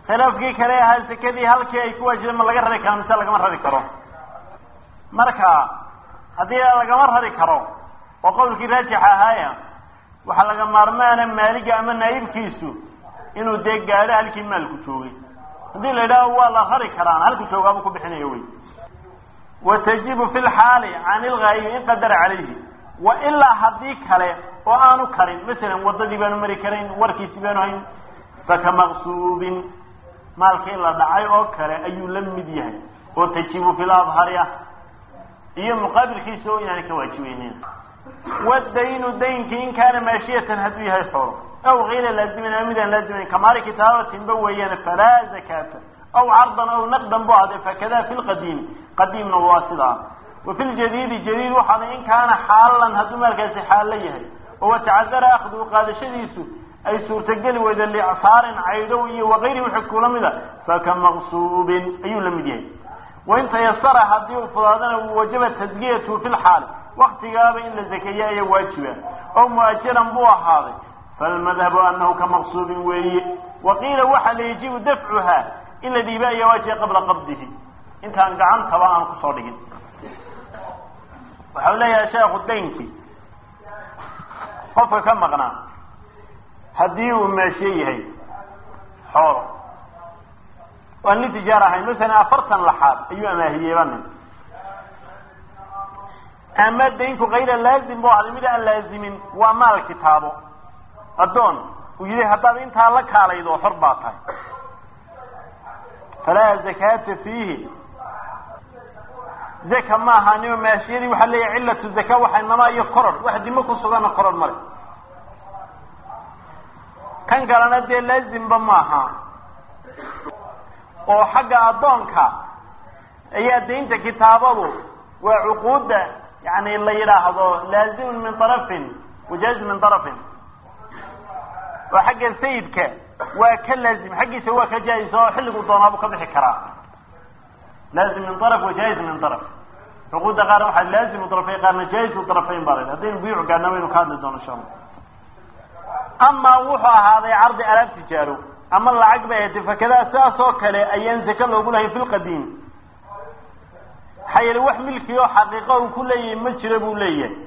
khilaafkii kale ahaa sekadii halkii ay ku waajibeen ma laga rari karo mise lagama rari karo marka haddii lagama rari karo oo qowlkii raajix ahaaya waxaa laga maarmaana maaliga ama naayibkiisu inuu dee gaadho halkii maalku joogay haddii la yidhaaho waa la rari karaan halku joogaabuu ku bixinayo wey wa tajibu fi lxaali can ilgaayibi in qadara calayhi wa ilaa haddii kale oo aanu karin masalan waddadii baanu mari karayn warkiisi baanu hayn faka maqsuubin maalkii la dhacay oo kale ayuu la mid yahay oo tajibu fi ladhari ah iyo muqaabilkiisa oo inaanay ka waajibeynin wadaynu daynkii in kaana maashiyatan hadduu yahay xoolo aw kayra laazimin ama midaan laazimayn kamaali kitaabatinba weeyaan falaa zakaata aw cardan aw naqdan bu ahde fakada fi lqadiimi qadiimna waa sidaa wa fi ljadiidi jadiid waxaada in kaana xaalan hadduu maalkaasi xaallo yahay oo watacadara akhduhu qaadashadiisu ay suurtageli weyda licsaarin caydow iyo wakayri wixii kula mida faka maqsuubin ayuu la mid yahay wain tayasara haddii uu fudaadana wajaba tasgiyatu fi lxaali waktigaaba in la zakeeya ayaa waajiba oo mu'ajaran buu ahaaday falmadhabu anahu ka maqsuubin weeye waqiila waxa la yajibu dafcuha in la dhiiba ayaa waajiba qabla qabdihi intaan gacantaba aan kusoo dhigin waxau leeyahay sheekhu daynki qofka ka maqnaa haddii uu meeshe yahay xoolo waan nin tijaar ahayn masalan afartan laxaad ayuu amaahiyeyba nin ama daynku kayra laazim bu ahday mid aan laazimin waa maal kitaabo addoon uu yihi haddaad intaa la kaalaydo xor baa tahay falaa zakaata fiihi zaka ma ahaanio maashiyadii waxaa leeyahay cilatu zaka waxa namaa iyo koror wax dimo ku sugana koror male kan kalena dee laazimba maaha oo xagga addoonka ayaa daynta kitaabadu waa cuquudda yani la yidhaahdo laazimun min arafin wajaaز min arafin oo xagga sayidka waa ka laazim xaggiisa waa ka jaa-is oo xilligu doonaabu ka bixi karaa laazim min araf wajaaز min araf cuquudda qaarna waxaa laazimu arafayn qaarna jaa'izu arafayn baa la haddaynu buyuc gaadna waynu ka hadli doono insha allah amaa wuxuu ahaaday cardi alaab tijaaro ama lacag bay ahaytay fakadaa sidaas oo kale ayaan zaka loogu lahayn fi lqadiim maxaa yeele wax milki oo xaqiiqa uu ku leeyahay ma jiro buu leeyahay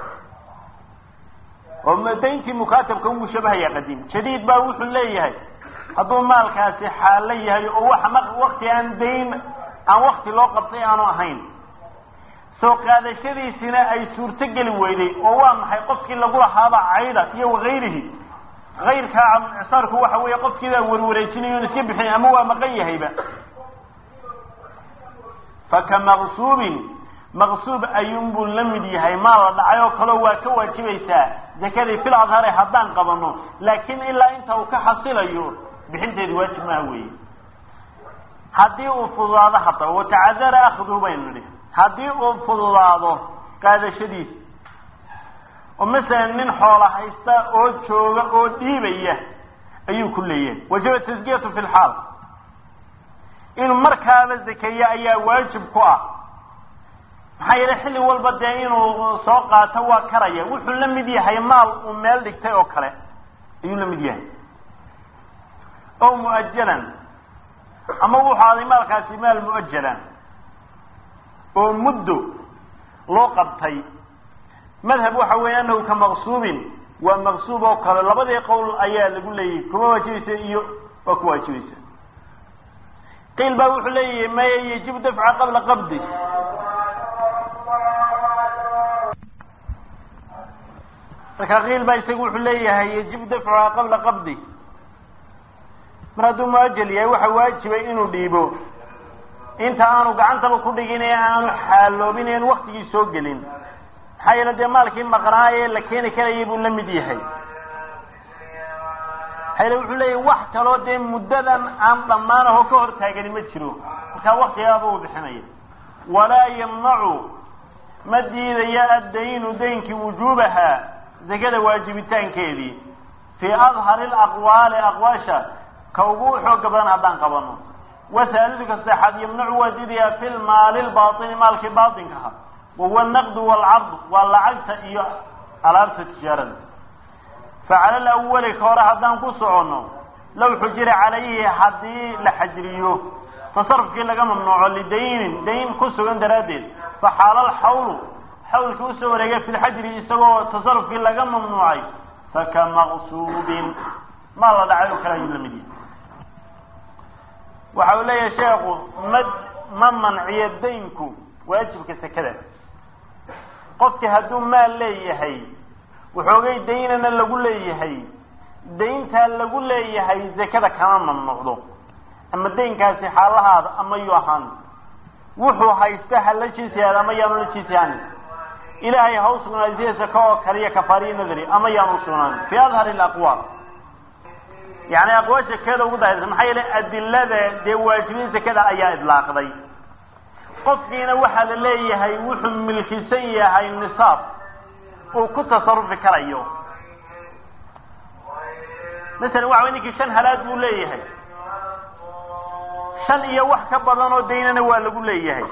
oo dayntii mukaatabka u mushabahaya qadiim jadiid baa wuxuu leeyahay hadduu maalkaasi xaalo yahay oo wax wakti aan dayn aan wakti loo qabtay aanu ahayn soo qaadashadiisina ay suurto geli weyday oo waa maxay qofkii lagu lahaaba cayda iyo wakayrihi kayrkaa icsaarku waxa weeye qofkiibaa warwareejinayo on iska bixin ama waa maqan yahayba faka maqsuubin maqsuub ayuunbuu la mid yahay maal la dhacay oo kaleo waa ka waajibaysaa zakadii fil adhare haddaan qabano laakiin ilaa inta uu ka xasilayo bixinteedi waajib maaha weeye haddii uu fududaado haddaba watacadara akhduhu baynu nidhi haddii uu fududaado qaadashadiisa oo masalan nin xoola haysta oo jooga oo dhiibaya ayuu ku leeyahay wajaba tasgiyatu fi lxaal inuu markaaba zakeeyo ayaa waajib ku ah maxaa yeele xilli walba dee inuu soo qaato waa karaya wuxuu la mid yahay maal uu meel dhigtay oo kale ayuu la mid yahay o muajalan ama wuxuu aday maalkaasi maal muajalan oo muddo loo qabtay madhab waxa weeye anahu ka maqsuubin waa maqsuub oo kale labadii qowl ayaa lagu leeyahay kuma waajibaysa iyo waa ku waajibaysa qiil baa wuxuu leeyahay maya yajibu dafca qabla qabdi marka qiil baa isagu wuxuu leeyahay yajibu dafcuha qabla qabdi mar hadduu muajal yahay waxa waajibay inuu dhiibo inta aanu gacantaba ku dhigin ee aanu xaaloobin en waktigii soo gelin maxaa yeele dee maalkii maqnaaye la keeni karayay buu la mid yahay maxaa yeele wuxuu leeyahay wax kaloo dee muddadan aan dhammaan aho ka hor taagani ma jiro markaa waktigaaba uu bixinaya walaa yamnacu ma diidaya addaynu daynkii wujuubaha zakada waajibitaankeedii fii adhari alaqwaali aqwaasha ka ugu xooga badan haddaan qabano wasaaliduka saxaad yamnacu waa diidayaa fi lmaali lbaini maalkii baatinkaha wahuwa naqdu waalcardu waa lacagta iyo alaabta tijaarada facala alawali ka hore haddaan ku soconno low xujira calayhi haddii la xajriyo tasarufkii laga mamnuuco lidaynin dayn ku sugan daraaddeed faxaala alxawlu xawlkii usoo wareegay fi lxajri isagoo tasarufkii laga mamnuucay faka maqsuubin maa la dhacay oo kale ayuu lamid yahay waxa uu leeyahay sheekhu ma ma manciyo daynku waajibka sekada qofki hadduu maal leeyahay waxoogay daynana lagu leeyahay dayntaa lagu leeyahay zakada kama mamnuucdo ama daynkaasi xaalahaada ama yu ahaan wuxuu haysta ha la jiisiyaad ama yaanu la jiisiyaan ilaahay ha u sugnaadisiya saka oo kaliya kafaariya nadari ama yaanu usugnaan fi adhari alaqwaal yani aqwaasha keeda ugu daahirsan maxaa yeele adilada dee waajibin zakada ayaa idlaaqday qofkiina waxaa la leeyahay wuxuu milkisan yahay nisaab uu ku tasarufi karayo masalan waxa way ninkii shan halaad buu leeyahay shan iyo wax ka badan oo daynana waa lagu leeyahay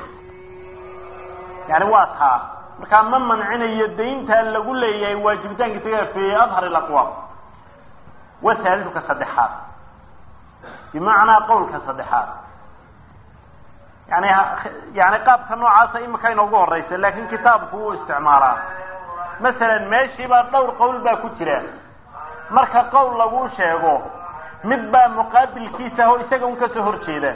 yani waa taa markaa ma mancinayo dayntaa lagu leeyahay waajibitaanka isaga fi adhar alaqwaal wasaaliduka saddexaad bimacnaa qowlka saddexaad yani yani qaabka noocaasa imika inoogu horeysa laakin kitaabku wuu isticmaalaa masalan meeshiibaa dhowr qowl baa ku jira marka qowl laguu sheego mid baa muqaabilkiisa ah oo isaga un kasoo horjeeda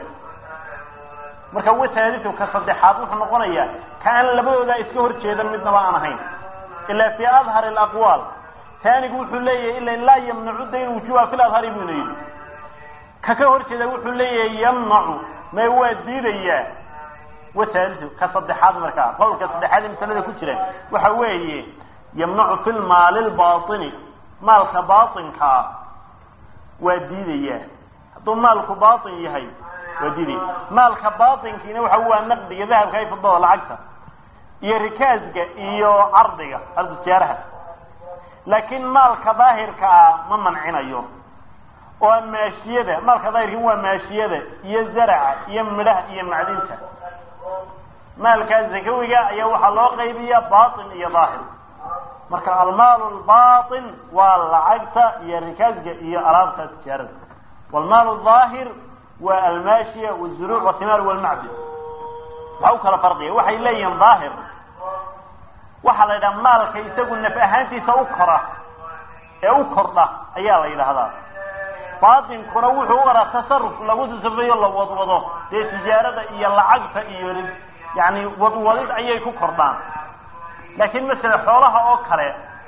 marka wasaalidu ka saddexaad wuxuu noqonayaa ka aan labadooda iska horjeedan midnaba aan ahayn ilaa fi adhar alaqwaal taanigu wuxuu leeyahay ila laa yamnacu dayn wujuha fi ladhari buna yidhi ka ka horjeeda wuxuu leeyahay yamnacu may waa diidayaa wasaalidu ka saddexaad markaa qowlka saddexaad ee masalada ku jira waxa weeye yamnacu fi lmaali lbaini maalka baainkaa waa diidaya hadduu maalku bain yahay waa diidaya maalka bainkiina waxa waa naqdiga dahabka ay fidada lacagta iyo rikaasga iyo cardiga cardu tijaaraha laakiin maalka daahirka ah ma mancinayo oo maashiyada maalka daahirka waa maashiyada iyo zaraca iyo midhaha iyo macdinta maalkaa zakawiga ayaa waxaa loo qaybiya bain iyo daahir marka almaal lbain waa lacagta iyo rikaasga iyo alaabta tijaarada wlmaal daahir waa almaashiya wzuruuc watimaar walmacdin waxa u kala farqiya waxay leeyihiin daahir waxaa la yidhaha maalka isagu naf ahaantiisa u kora ee u kordha ayaa la yidhaahdaa baatinkuna wuxuu u araa tasaruf lagu tasarufeeyo la wadwado dee tijaarada iyo lacagta iyo yani wadwadid ayay ku kordhaan laakiin masala xoolaha oo kale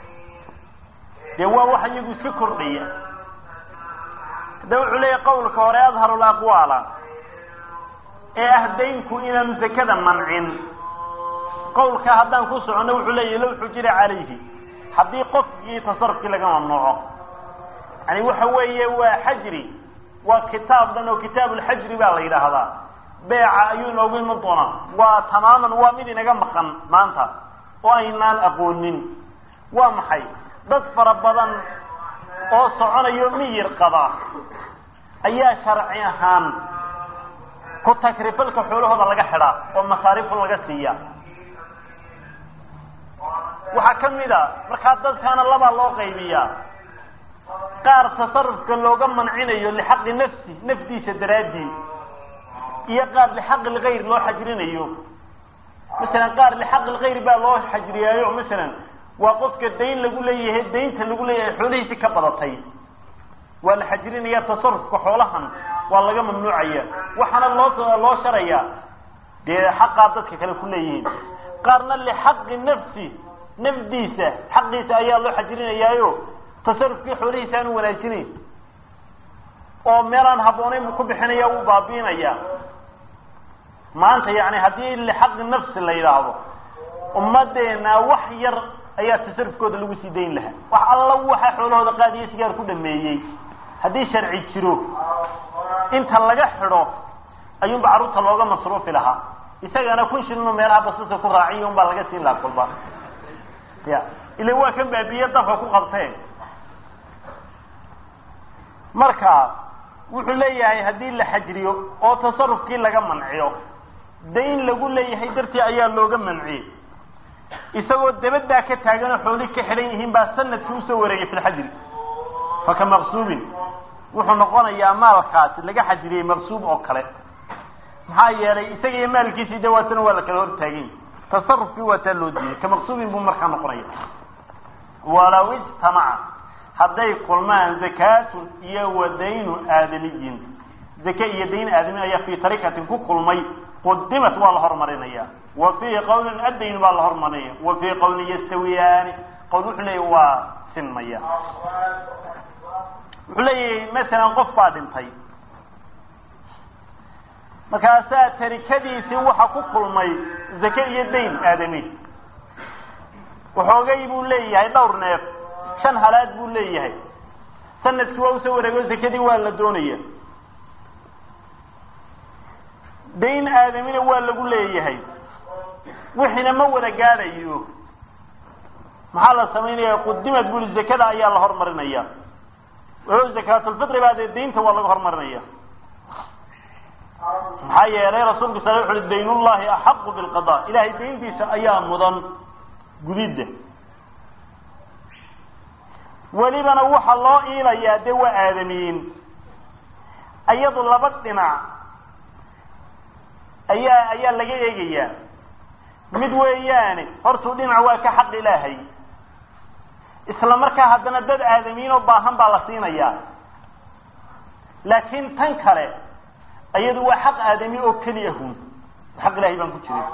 dee waa wax iyagu iska kordhaya hadda wuxuu leeyahy qawlka hore adharu laqwaala ee ah daynku inaanu zakada mancin qawlka haddaan ku soconno wuxuu leeyahy low xujira calayhi haddii qofkii tasarufkii laga mamnuuco yani waxa weeye waa xajri waa kitaab dhan oo kitaab lxajri baa la yidhaahdaa beeca ayuu inoogu iman doonaa waa tamaaman waa mid inaga maqan maanta oo aynaan aqoonin waa maxay dad fara badan oo soconayo miyir qaba ayaa sharci ahaan ku takrifalka xoolahooda laga xidhaa oo masaarifun laga siiya waxaa ka mid a markaa dadkaana labaa loo qaybiyaa qaar tasarufka looga mancinayo lixaqi nafsi nafdiisa daraadii iyo qaar lixaqi lgayr loo xajrinayo masalan qaar lixaqi lgayr baa loo xajriyaayo masalan waa qofka dayn lagu leeyahay daynta lagu leeyahay xoolihiisi ka badatay waa la xajrinaya tasarufka xoolahan waa laga mamnuucaya waxaana loo loo sharaya dee xaqaa dadka kale ku leeyihiin qaarna lixaqi nafsi nafdiisa xaqiisa ayaa loo xajrinayaayo tasarufkii xoolihiisa aanu wanaajinayn oo meelaan habboonayn buu ku bixinaya wuu baabiinaya maanta yani haddii lixaqi nafsi la yidhaahdo ummadeena wax yar ayaa tasarufkooda lagu sii dayn lahaa wax alla waxa xoolahooda qaadiyo sigaar ku dhameeyey haddii sharci jiro inta laga xidho ayuunba carruurta looga masruufi lahaa isagana kun shilinu meelaha basasa ku raaciyo un baa laga siin lahaa kolba ya ila waa kan baabiye dabka ku qabteen marka wuxuu leeyahay haddii la xajriyo oo tasarufkii laga manciyo dayn lagu leeyahay dartii ayaa looga manciyey isagoo dabadaa ka taaganoo xooli ka xidhan yihiin baa sanadkii usoo wareegay fi lxajri faka maqsuubin wuxuu noqonayaa maalkaasi laga xajiriyey maqsuub oo kale maxaa yeelay isaga iyo maalkiisii de waatana waa la kala hortaagany tasarufkii waa taa loo diiyey ka maqsuubin buu markaa noqonaya walaw ijtamaca hadday kulmaan zakaatun iyo wa daynu aadamiyin zake iyo dayn aadami ayaa fii tarikatin ku kulmay qudimat waa la hormarinaya wa fii qawlin addayn baa la hormarinaya wa fii qawlin yastawiyaani qawl wuxuu leeyahy waa sinmaya wuxuu leeyahay masalan qof baa dhintay markaasaa tarikadiisii waxa ku kulmay zake iyo dayn aadami waxoogay buu leeyahay dhowr neef shan halaad buu leeyahay sanadkii waa usoo wareego zakadii waa la doonaya dayn aadamina waa lagu leeyahay wixiina ma wada gaadhayo maxaa la samaynaya qudimad buli zakada ayaa la hormarinaya o zakaatulfitri baa dee daynta waa laga hormarinaya maxaa yeelay rasuulku sal wuxu uhi daynullahi axaqu bilqada ilahay dayntiisa ayaa mudan gudidda welibana waxa loo iilayaa dee waa aadamiyiin iyadu laba dhinac ayaa ayaa laga eegayaa mid weeyaane hortuu dhinac waa ka xaq ilaahay isla markaa haddana dad aadamiyiin oo baahan baa la siinayaa laakiin tan kale iyadu waa xaq aadami oo keliya hun xaq ilahay baan ku jiray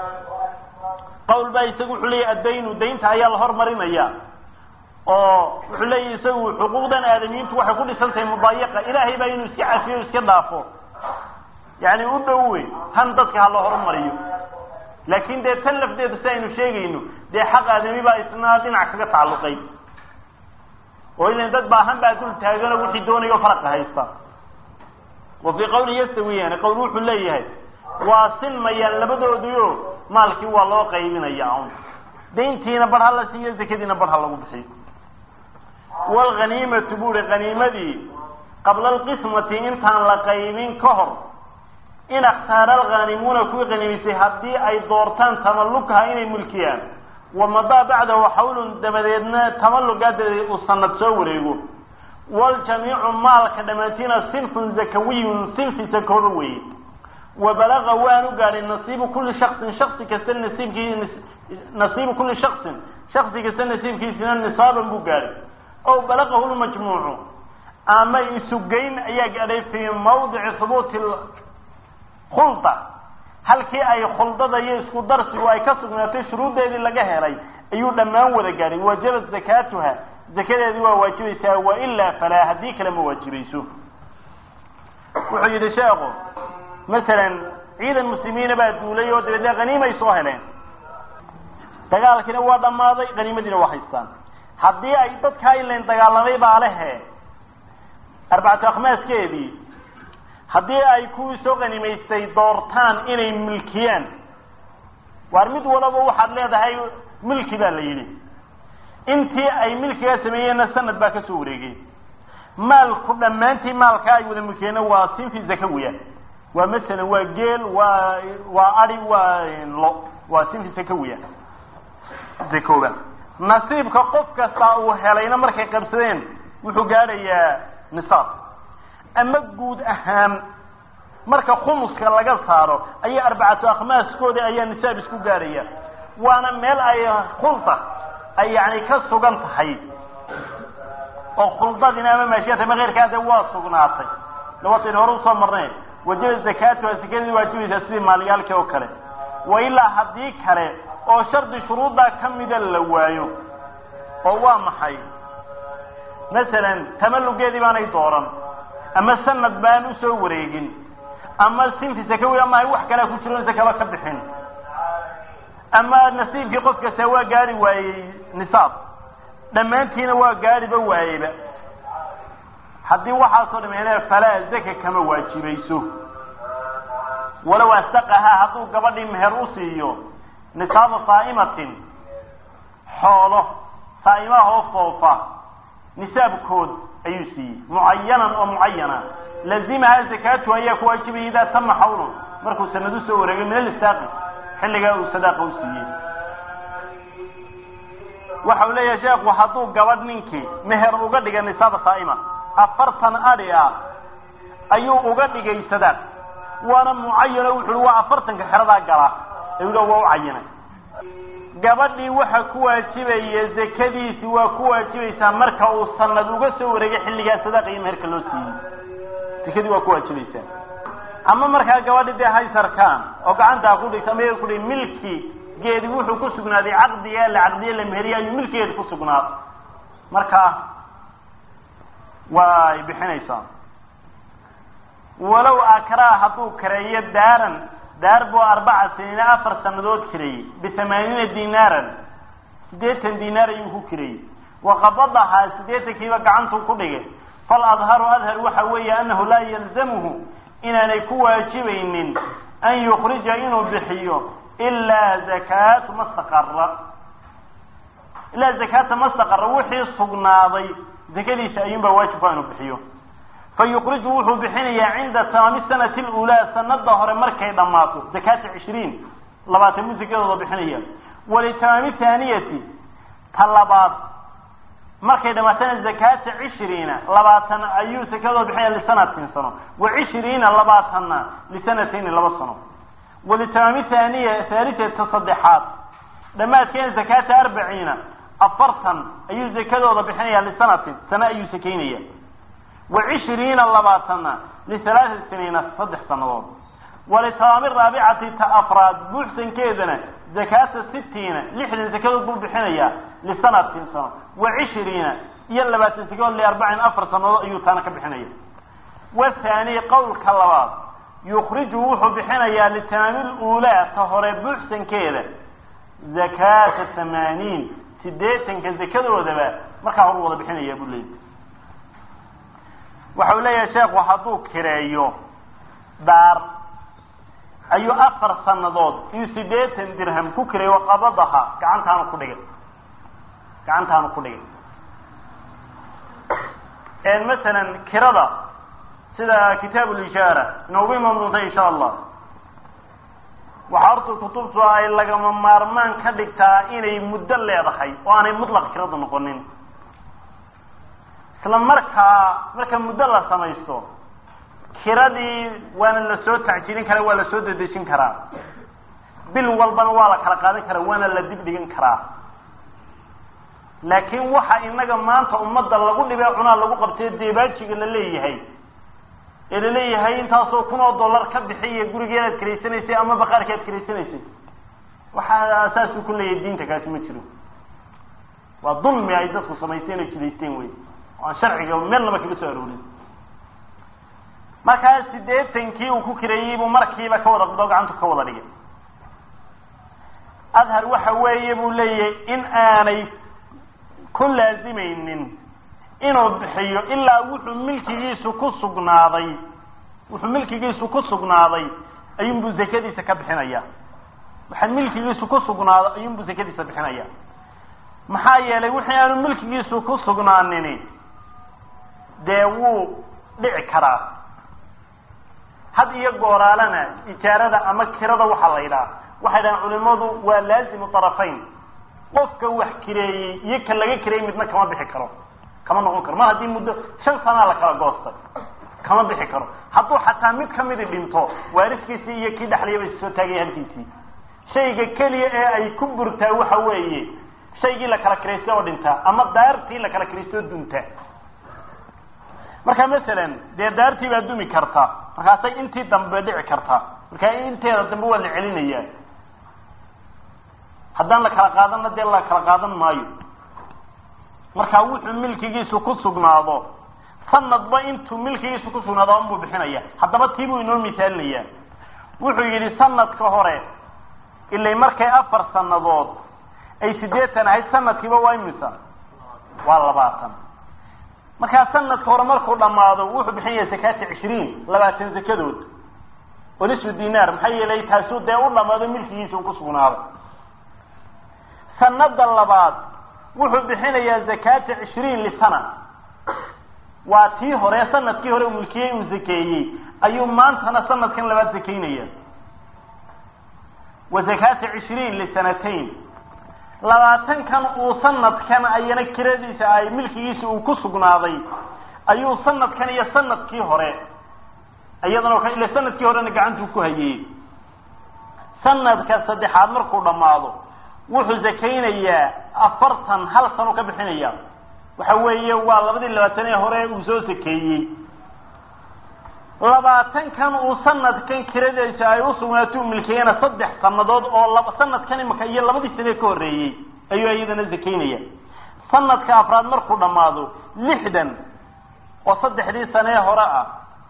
qawl baa isagu wuxuu leeyahy addaynu daynta ayaa la hormarinaya oo wuxuu leeyahy isagu xuquuqdan aadamiyiintu waxay ku dhisan tahay mudaayaqa ilaahay baa inuu iska cafiyo iska dhaafo yani u dhowe tan dadka ha loo horumariyo laakin dee tan lafdeedu si aynu sheegayno dee xaq aadami baa isna dhinac kaga tacalluqay oo ilan dad baahan baa dul taagano wixii doonayo faraqa haysta wa fii qawli yastawiyaani qawl wuxuu leeyahay waa sinmayaan labadooduyo maalkii waa loo qaybinaya un dayntiina bar ha la siiyo zakadiina bar ha lagu bixiyo wlghaniimatu buuri haniimadii qabla alqismati intaan la qaybin ka hor in akhtaara alghanimuuna kuwii haniimisay haddii ay doortaan tamallukaha inay mulkiyaan wamadaa bacdahu xawlun dabadeedna tamallugaa dabadeed uu sanad soo wareego waljamiicu maalka dhammaantiina sinfun zakawiyun sinfi sakooba weeye wabalaga waanu gaadhay nasiibu kulli shaksin shaksi kasta nasiibkii nasiibu kulli shaksin shaksi kasta nasiibkiisina nisaaban buu gaadhay ow balagahu lmajmuucu ama isugeyn ayaa gaadhay fii mawdici hubuuti khulda halkii ay khuldada iyo isku darsigu ay ka sugnaatay shuruuddeedii laga helay ayuu dhammaan wada gaadhay wajabat zakaatuha zakadeedii waa waajibaysaa wailaa falaa haddii kale ma waajibayso wuxuu yidhi sheekhu masalan ciidan muslimiina baa duulay oo dabeedna haniimay soo heleen dagaalkiina waa dhammaaday haniimadiina waa haystaan haddii ay dadkaa ilan dagaalamay baa lehe arbacatu akhmaaskeedii haddii ay kuwii soo qanimaystay doortaan inay milkiyaan waar mid walaba waxaad leedahay milki baa la yidhi intii ay milkigaa sameeyeenna sanad baa kasoo wareegay maalku dhammaantii maalkaa ay wada milkiyeenna waa sinfi zakawiya waa masalan waa geel waa waa adi waa lo waa sinfi zakawiya zakooba nasiibka qof kasta uu helayna markay qabsadeen wuxuu gaadhayaa nisaab ama guud ahaan marka khumuska laga saaro ayaa arbacatu akhmaaskooda ayaa nisaab isku gaadhaya waana meel ay khulda ay yani ka sugan tahay oo khuldadina ama maashiyata ama keyrkaade waa sugnaatay lawataynu hore usoo marnay wajaba zakaatuha sakadii waajibaysaa sidii maalyaalkii oo kale wa ilaa haddii kale oo shardi shuruuddaa kamida la waayo oo waa maxay masalan tamallugeedii baanay dooran ama sanad baan usoo wareegin ama sinfi sakawi ama ay wax kalea ku jiro sakaba ka bixin ama nasiibkii qof kasta waa gaari waayey nisaab dhammaantiina waa gaariba waayeyba haddii waxaasoo dhameene falaa zaka kama waajibayso walow astaqahaa hadduu gabadhii meher u siiyo nisaaba saa'imatin xoolo saa'imaahoo foofa nisaabkood ayuu siiyey mucayanan oo mucayana lazimahaa zakaatu ayaa ku waajibaya idaa tama xawlun markuu sanad usoo wareegay min alistaaqi xilligaa uu sadaaqa u siiyey waxa uu leeyahay sheekhu hadduu gabadh ninkii meher uga dhiga nisaaba saa'ima afartan adhi ah ayuu uga dhigay sadaaq waana mucayano wuxu uhi waa afartanka xeradaa gala ayuu waa u cayinay gabadhii waxa ku waajibaya zakadiisi waa ku waajibaysaa marka uu sanad uga soo wareegay xilligaa sadaaqa iyo meherka loo siiyey zakadii waa ku waajibaysaa ama markaa gabadhi dee haysarkaan oo gacantaa ku dhigta ama ku milki geedi wuxuu ku sugnaaday caqdiga la caqdiye la meheriye ayuu milkigeedi ku sugnaaday marka way bixinaysaa walow akraa hadduu kareeyo daaran daar buu arbaca siniina afar sanadood kireeyey bithamaaniina dinaaran siddeetan dinaar ayuu ku kireeyey waqabadahaa siddeetankiiba gacantuu ku dhigay fal adharu adhar waxa weeye annahu laa yalzamuhu inaanay ku waajibaynin an yukrija inuu bixiyo ilaa zakaatu mastaqara ilaa zakaata mastaqara wixii sugnaaday zakadiisa ayuunbaa waajibka inuu bixiyo fa yukriju wuxuu bixinayaa cinda tamaami sanati lulaa sanada hore markay dhammaato zakaata cishriin labaatan buu zakadooda bixinaya walitamaami thaaniyati ta labaad markay dhamaatana zakaata cishriina labaatan ayuu zakadooda bixinaya lisanatin sano wa cishriina labaatanna lisanatayni laba sano walitamaami thaniya thaalitata saddexaad dhammaadkeena zakaata arbaciina afartan ayuu zakadooda bixinaya lisanatin sano ayuu sakaynaya wa cishriina labaatanna lihalaaثati siniina saddex sanadood walitamaami raabicati ta afraad buuxsankeedana zakaata sitiina lixdan zakadood buu bixinayaa lisanatin sano wa cishriina iyo labaatan zakadood liarbacin afar sanadood ayuu taana ka bixinaya wathani qowlka labaad yukriju wuxuu bixinayaa litamaami lulaa ta hore buuxsankeeda zakaata tamaaniin sideetanka zakadoodaba markaa hor wada bixinaya buu leeyay waxa uu leeyahay sheekhu hadduu kireeyo daar ayuu afar sanadood iyo siddeetan dirham ku kireeyo qabadaha gacantaanu ku dhigay gacantaanu ku dhigay masalan kirada sida kitaab ulishaara inoogu imaan doonta insha allah waxaa horta kutubtu ay lagama maarmaan ka dhigtaa inay muddo leedahay oo aanay mutlaq kirada noqonin isla markaa marka muddo la samaysto kiradii waana lasoo tacjiilin karaa waa lasoo dedejin karaa bil walbana waa la kala qaadan karaa waana la dib dhigan karaa laakiin waxa inaga maanta ummadda lagu dhibee cunaa lagu qabtay deebaajiga la leeyahay ee laleeyahay intaasoo kun oo dollar ka bixiya gurigeedaad karaysanaysay ama baqaarka aad karaysanaysay waxaa saasuu ku leeyahay diinta kaasi ma jiro waa dulmi ay dadku samaysteen oo jidaysteen wey oo aan sharciga meelnaba kaga soo aroorin markaa siddeetankii uu ku kireeyey buu markiiba ka wada qdo gacantu ka wada dhigay adhar waxa weeye buu leeyahay in aanay ku laazimaynin inuu bixiyo ilaa wuxuu milkigiisu ku sugnaaday wuxuu milkigiisu ku sugnaaday ayuunbuu zakadiisa ka bixinaya waxa milkigiisu ku sugnaado ayuunbuu zakadiisa bixinaya maxaa yeelay wixii aanu milkigiisu ku sugnaanini dee wuu dhici karaa had iyo gooraalana ijaarada ama kirada waxaa la yidhaha waxay dhahaan culimadu waa laazimu طarafayn qofka wax kireeyey iyo ka laga kireeyey midna kama bixi karo kama noqon karo mar haddii muddo shan sanaa la kala goostay kama bixi karo hadduu xataa mid kamidi dhinto waariskiisii iyo kii dhexlayaba is soo taagaya halkiisii shayga keliya ee ay ku burtaa waxa weeye shaygii la kala kiraysta oo dhintaa ama daartii la kala kiraysta oo dunta marka masalan dee daartii baa dumi karta markaasay intii dambe dhici kartaa markaa inteeda dambe waa la celinayaa haddaan la kala qaadanna dee la kala qaadan maayo markaa wuxuu milkigiisu ku sugnaado sanadba intuu milkigiisu ku sugnaado unbuu bixinaya haddaba tii buu inoo misaalinayaa wuxuu yidhi sanadka hore ilay markay afar sanadood ay siddeetan ahayd sanadkiiba waa imisa waa labaatan markaa sanadka hore markuu dhammaado wuxuu bixinaya zakaata cishriin labaatan zakadood oo nisfu dinaar maxaa yeelay taasuu dee u dhamaado milkigiisa uu ku sugnaaday sanada labaad wuxuu bixinayaa zakaata cishriin lisana waa tii hore sanadkii hore uu milkiyey uu zakeeyey ayuu maantana sanadkan labaad zakaynaya wa zakaata cishriin lisanatayn labaatankan uu sanadkan ayana kiradiisa ay milkigiisa uu ku sugnaaday ayuu sanadkan iyo sanadkii hore iyadana ila sanadkii horena gacantuu ku hayey sanadka saddexaad markuu dhammaado wuxuu zakaynayaa afartan hal sano ka bixinaya waxa weeye waa labadii labaatan ee hore uu soo sakeeyey labaatankan uu sanadkan kiradaysa ay usugnaato u milkeeyana saddex sanadood oo laba sanadkan imaka iyo labadii sanee ka horreeyey ayuu iyadana zakaynaya sanadka afraad markuu dhammaado lixdan oo saddexdii sanee hore ah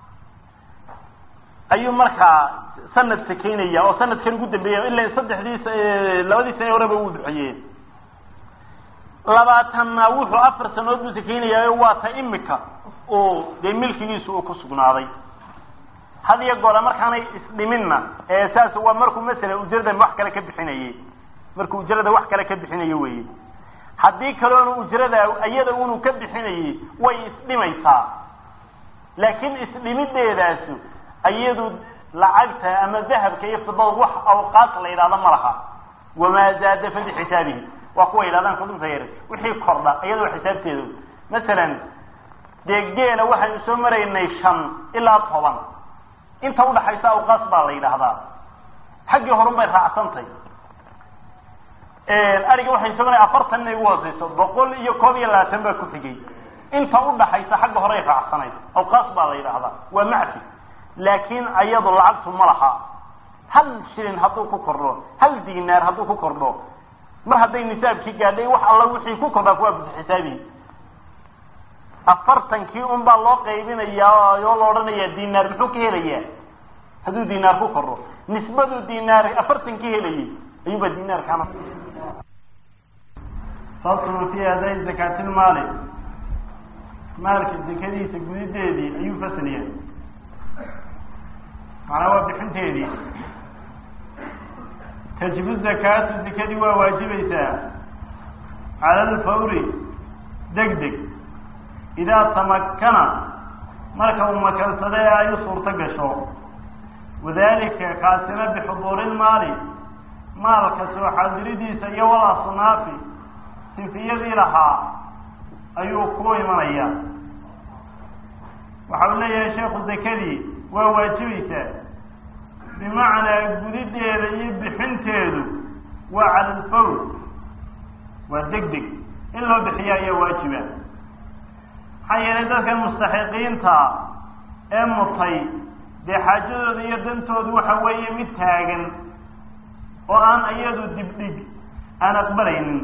ayuu markaa sanad sakaynaya oo sanadkan ugu dambeeya ila saddexdii labadii sane horeba uu bixiyee labaatanna wuxuu afar sanadood buu sakaynayaayo waa ta imika uu dee milkigiisu uu ku sugnaaday had iyo goora markaanay isdhiminna ee saas waa markuu masalan ujrada wax kale ka bixinayey markuu ujrada wax kale ka bixinayo weye haddii kaloona ujrada iyada unu ka bixinayey way isdhimaysaa laakiin isdhimideedaasu iyadu lacagta ama dahabka iyo fidada wax awqaat la yidhahdo ma laha wamaa zaada fa bixisaabihi waa kuwa yidhahdaan kudunta yar wixii kordha iyadoo xisaabteedu masalan dee geela waxaynu soo maraynay shan ilaa toban inta udhaxaysa awqaas baa la yidhaahdaa xaggii horun bay raacsantay ariga waxay soo maray afartan inay ugu hooseyso boqol iyo koob iyo labaatan baa ku xigay inta udhaxaysa xagga hore ay raacsanayd awqaas baa la yidhaahdaa waa macfi laakiin ayadu lacagtu ma laha hal shilin hadduu ku kordho hal dinaar hadduu ku kordho mar hadday nisaabkii gaadhay wax alla wixii ku kordhaa kuwaa bixisaabihi afartankii un baa loo qaybinayaa oo la odhanayaa dinaar muxuu ka helayaa hadduu dinaar ku kordho nisbaduu dinaar afartankii helayay ayuubaa dinaarkaana faslun fi aday zakaatilmaali maalka zakadiisa gudideedii ayuu fasliya macnaa waa bixinteedii tajibu zakaatu zakadii waa waajibaysaa cala alfawri deg deg idaa tamakana marka uu makansada ee ay u suurto gasho wadalika kaasina bixuduuri lmaali maalka soo xaadiridiisa iyo wal asnaafi sinfiyadii lahaa ayuu ku imanaya waxa uu leeyahay sheekhu zakadii waa waajibaysaa bimacnaa gudideeda iyo bixinteedu waa cala alfawr waa deg deg in loo bixiya ayaa waajiba maxaa yeelay dadkan mustaxiqiinta ee mutay dee xaajadooda iyo dantoodu waxa weeye mid taagan oo aan iyadu dibdhig aan aqbalaynin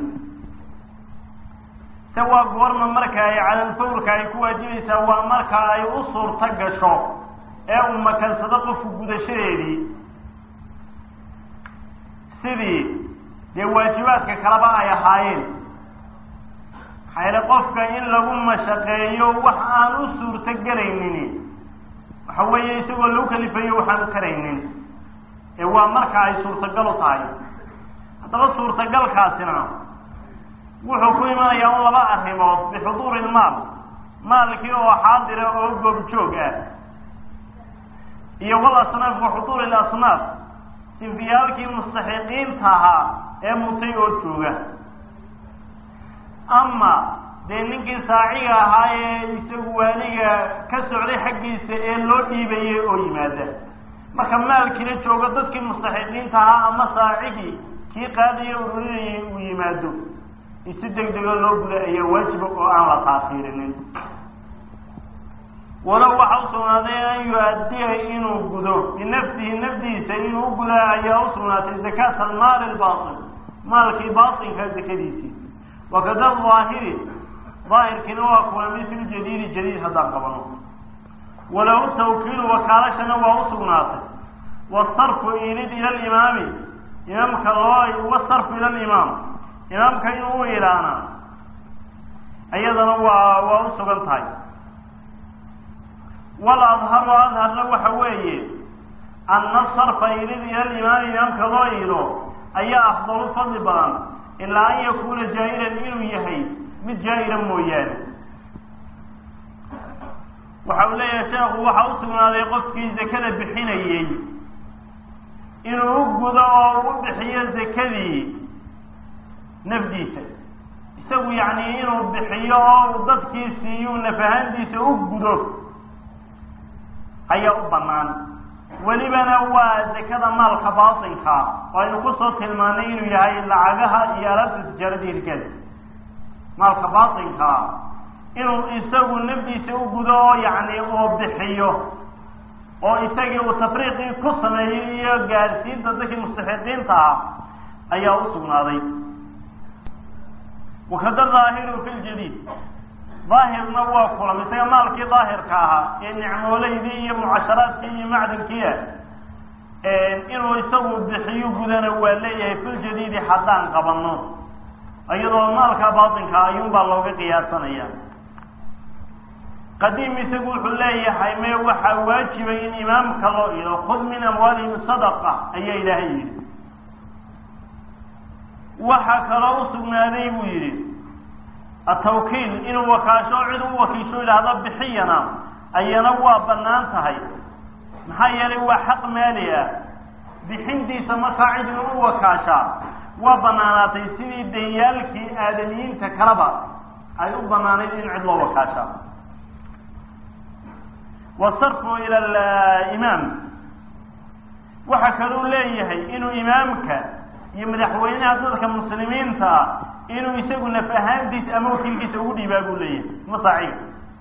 se waa goorma marka ay calalfawrka ay ku waajibaysaa waa marka ay u suurto gasho ee uu makansado qofku gudashadeedii sidii dee waajibaadka kaleba ay ahaayeen maxaa yeele qofka in lagu mashaqeeyo wax aan u suurto gelaynin waxa weeye isagoo lagu kalifayo waxaan u karaynin ee waa marka ay suurtagal u tahay haddaba suurtagalkaasina wuxuu ku imanayaa un laba arrimood bixuduuri ilmaal maalkii oo xaadira oo goobjoog ah iyo wal asnaaf wa xuduuri ilasnaaf sinfiyaalkii mustaxiqiinta ahaa ee mutay oo jooga ama dee ninkii saaciga ahaa ee isagu waaliga ka socday xaggiisa ee loo dhiibayay oo yimaada marka maalkiina joogo dadkii mustaxiqiinta ahaa ama saacigii kii qaadaya ururinayay uu yimaado si deg dego loo guda ayaa waajiba oo aan la taasiirinin walow waxa u sugnaaday an yu-addiya inuu gudo binafsihi nafdiisa inuu u gudaa ayaa u sugnaatay zakaata almaali albaatil maalkii baatilka zakadiisii wakada daahiri daahirkiina waa kuwa mislu jadiidi jadiid haddaan qabano walahu tawkiilu wakaalashana waa u sugnaatay wasarfu ilid ila alimaami imaamka loo wasarfu ila alimaam imaamka inuu u ilaana iyadana waa waa u sugan tahay wal adharu adharna waxa weeye anna sarfa ilid ila alimaami imaamka loo ilo ayaa afdalu fadli badan ilaa an yakuuna jaa'iran inuu yahay mid jaa'ira mooyaane waxa uu leeyahay sheekhu waxa u sugnaaday qofkii zakada bixinayey inuu u gudo oo u bixiyo zakadii nafdiisa isagu yacni inuu bixiyo oo dadkii siiyu nafahantiisa u gudo ayaa u bannaan welibana waa zakada maalka baatinka oo aynu kusoo tilmaanay inuu yahay lacagaha iyo alaabta tijaarada hirkeeda maalka baatinka inuu isagu nafdiisa u gudo oo yacni uu bixiyo oo isagii uu tafriiqii ku sameeyey iyo gaadhsiinta dadkii mustaxiqiinta ah ayaa u sugnaaday wakada daahiru fi ljadiid daahirna waa kulam isaga maalkii daahirka ahaa ee nicmooleydii iyo mucasharaadkii iyo macdinkiia inuu isagu bixiyo gudana waa leeyahay filjadiidi haddaan qabano iyadoo maalka baatinka ayuunbaa looga qiyaasanaya qadiim isagu wuxuu leeyahay me waxaa waajibay in imaamka loo ido khud min amwaalihim sadaqa ayaa ilaahay yidhi waxaa kaloo u sugnaaday buu yidhi atawkiil inuu wakaasho cid u wakiisho idhaahdo bixiyana ayana waa bannaan tahay maxaa yeelay waa xaq maali ah bixintiisa markaa cid inuu u wakaashaa waa banaanaatay sidii danyaalkii aadamiyiinta kaleba ay u banaanayd in cid loo wakaashaa wasarfu ila alimaam waxa kaluu leeyahay inuu imaamka iyo madaxweynaha dadka muslimiinta ah inuu isagu naf ahaantiisa ama wakiilkiisa ugu dhiibaa buu leeyahay masaaciib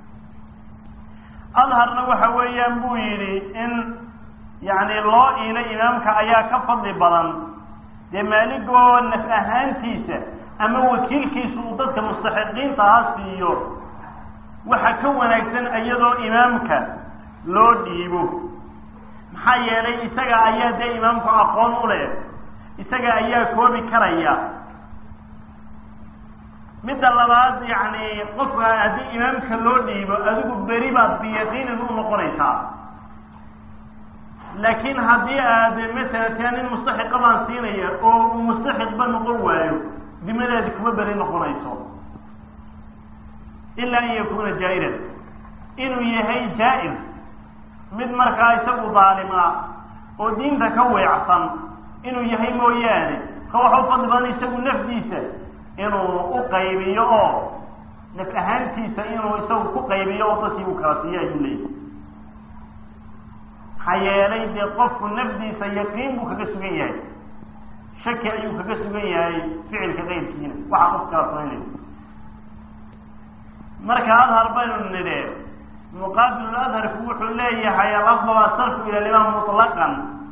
adharna waxa weeyaan buu yidhi in yacni loo iilo imaamka ayaa ka fadli badan dee maaligoo naf ahaantiisa ama wakiilkiisa uu dadka mustaxiqiinta ha siiyo waxa ka wanaagsan iyadoo imaamka loo dhiibo maxaa yeelay isaga ayaa dee imaamku aqoon u leh isaga ayaa koobi karaya midda labaad yacni qofka haddii imaamka loo dhiibo adigu beri baad biyaqiinin u noqonaysaa laakiin haddii aad masalan tia nin mustaxiqa baan siinaya oo uu mustaxiqba noqon waayo dimadaadi kuma beri noqonayso ilaa an yakuna jaa'iran inuu yahay jaa-ir mid markaa isagu daalima oo diinta ka weecsan inuu yahay mooyaane ka waxa u fadli badan isagu nafdiisa inuu u qaybiyo oo naf ahaantiisa inuu isagu ku qaybiyo oo dadkii uu kala siiyo ayuu leeyahay maxaa yeelay dee qofku nafdiisa yaqiin buu kaga sugan yahay shaki ayuu kaga sugan yahay ficilka keyrkiina waxa qof kala samaynayo marka adhar baynu nidhe muqaabilu adharku wuxuu leeyahay alafdal asarfu ila limaam mutlaqan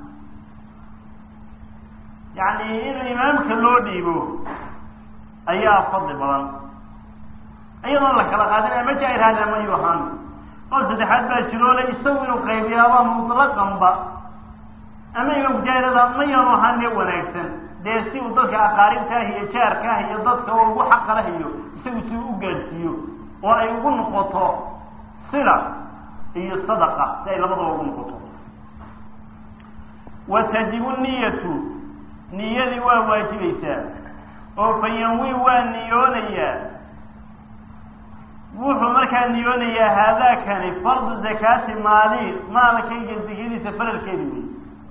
yacni in imaamka loo dhiibo ayaa fadli badan iyadoon la kala qaadin ama jaa-irhaad ama yu ahaan qowl saddexaad baa jiroole isagu inuu qaybiyaaba mutlaqanba ama imaamku jaa-irada ma yaanu ahaane wanaagsan dee si uu dadka aqaaribta ah iyo jaarka ah iyo dadka oo ugu xaqa lah iyo isagu si uu u gaadhsiiyo oo ay ugu noqoto sila iyo sadaqa si ay labadaba ugu noqoto wa tajibu niyatu niyadii waa waajibaysaa oo fayanwi waa niyoonayaa wuxuu markaa niyoonayaa haadaakani fardu zakaati maali maalkayga zakadiisa faralkeedi wey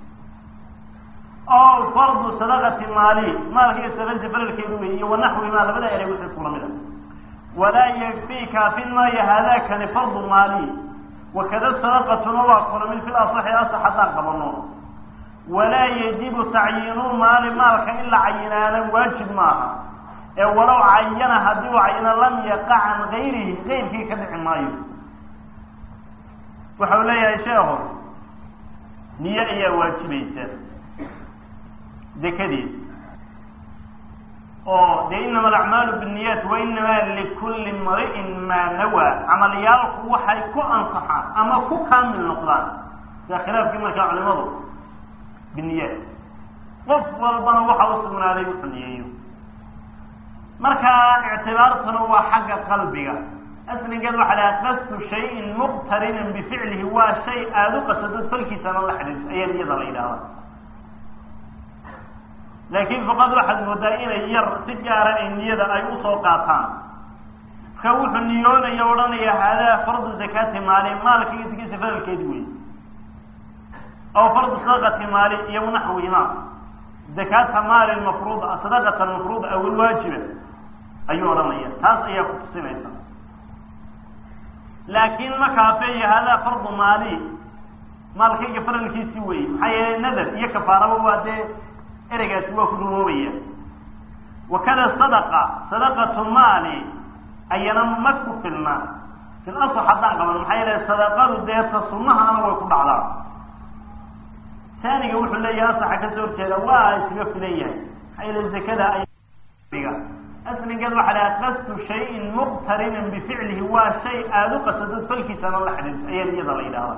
oo fardu sadaqati maali maalkayga sadaqadiisa faralkeedi wey iyo wanaxwimaa labada erey wixii kula mid a walaa yakfii kaafin maayo haadaakani fardu maali wakada sadaqatuna waa kula mid fil asaxi asax haddaan qabano walaa yajibu tacyiinu maali maalka in la cayinaana waajib maaha ee walow cayana haddii u cayino lam yaqa can gayrihi gayrkii ka dhici maayo waxau leeyahay sheekhu niyo ayaa waajibaysa dekadeed oo dee inama alacmaalu binniyaat wa inamaa likulli mri'in maa nawaa camalyaalku waxay ku ansaxaan ama ku kaamil noqdaan sia khilaafkii markaa culimadu biniyaat qof walbana waxa u sugnaaday wuxuu niyeeyo markaa ictibaartuna waa xagga qalbiga asligeed waxaa lahaa qasdu shayin muqtarinan bificlihi waa shay aada u qasadod falkiisana la xidhiirto ayaa niyada la yidhahda laakiin faqad waxaad moodaa inay yar si gaara ay niyada ay usoo qaataan marka wuxuu niyoonaya odhanaya haadaa fardu zakaati maali maalka iyo zakadiisa faralkeedi wey aw fardu sadaqati maali iyo naxwihima zakaata maali mafruuda sadaqata mafruuda aw alwaajiba ayuu odhanaya taas ayaa ku tusinaysa laakiin ma kaafeeyo hadaa fardu maali maalkayga faralkiisi weeye maxaa yeelay nadar iyo kafaaraba waa dee ereygaasi waa ku dumoobaya wakada sadaqa sadaqatu maali ayana ma ku filna fil asl haddaan qaban maxaa yeelay sadaqadu deeta sunnahaana way ku dhacdaa taaniga wuxuu leeyahay asaxa kasoo horjeeda waa iskaga filan yahay maxaa yeelay zakada ay asligeed waxa laha qasdu shayin muqtarinan bificlihi waa shay aada u qasadad falkiisana la xidhiirto ayaa iyada la yidhahda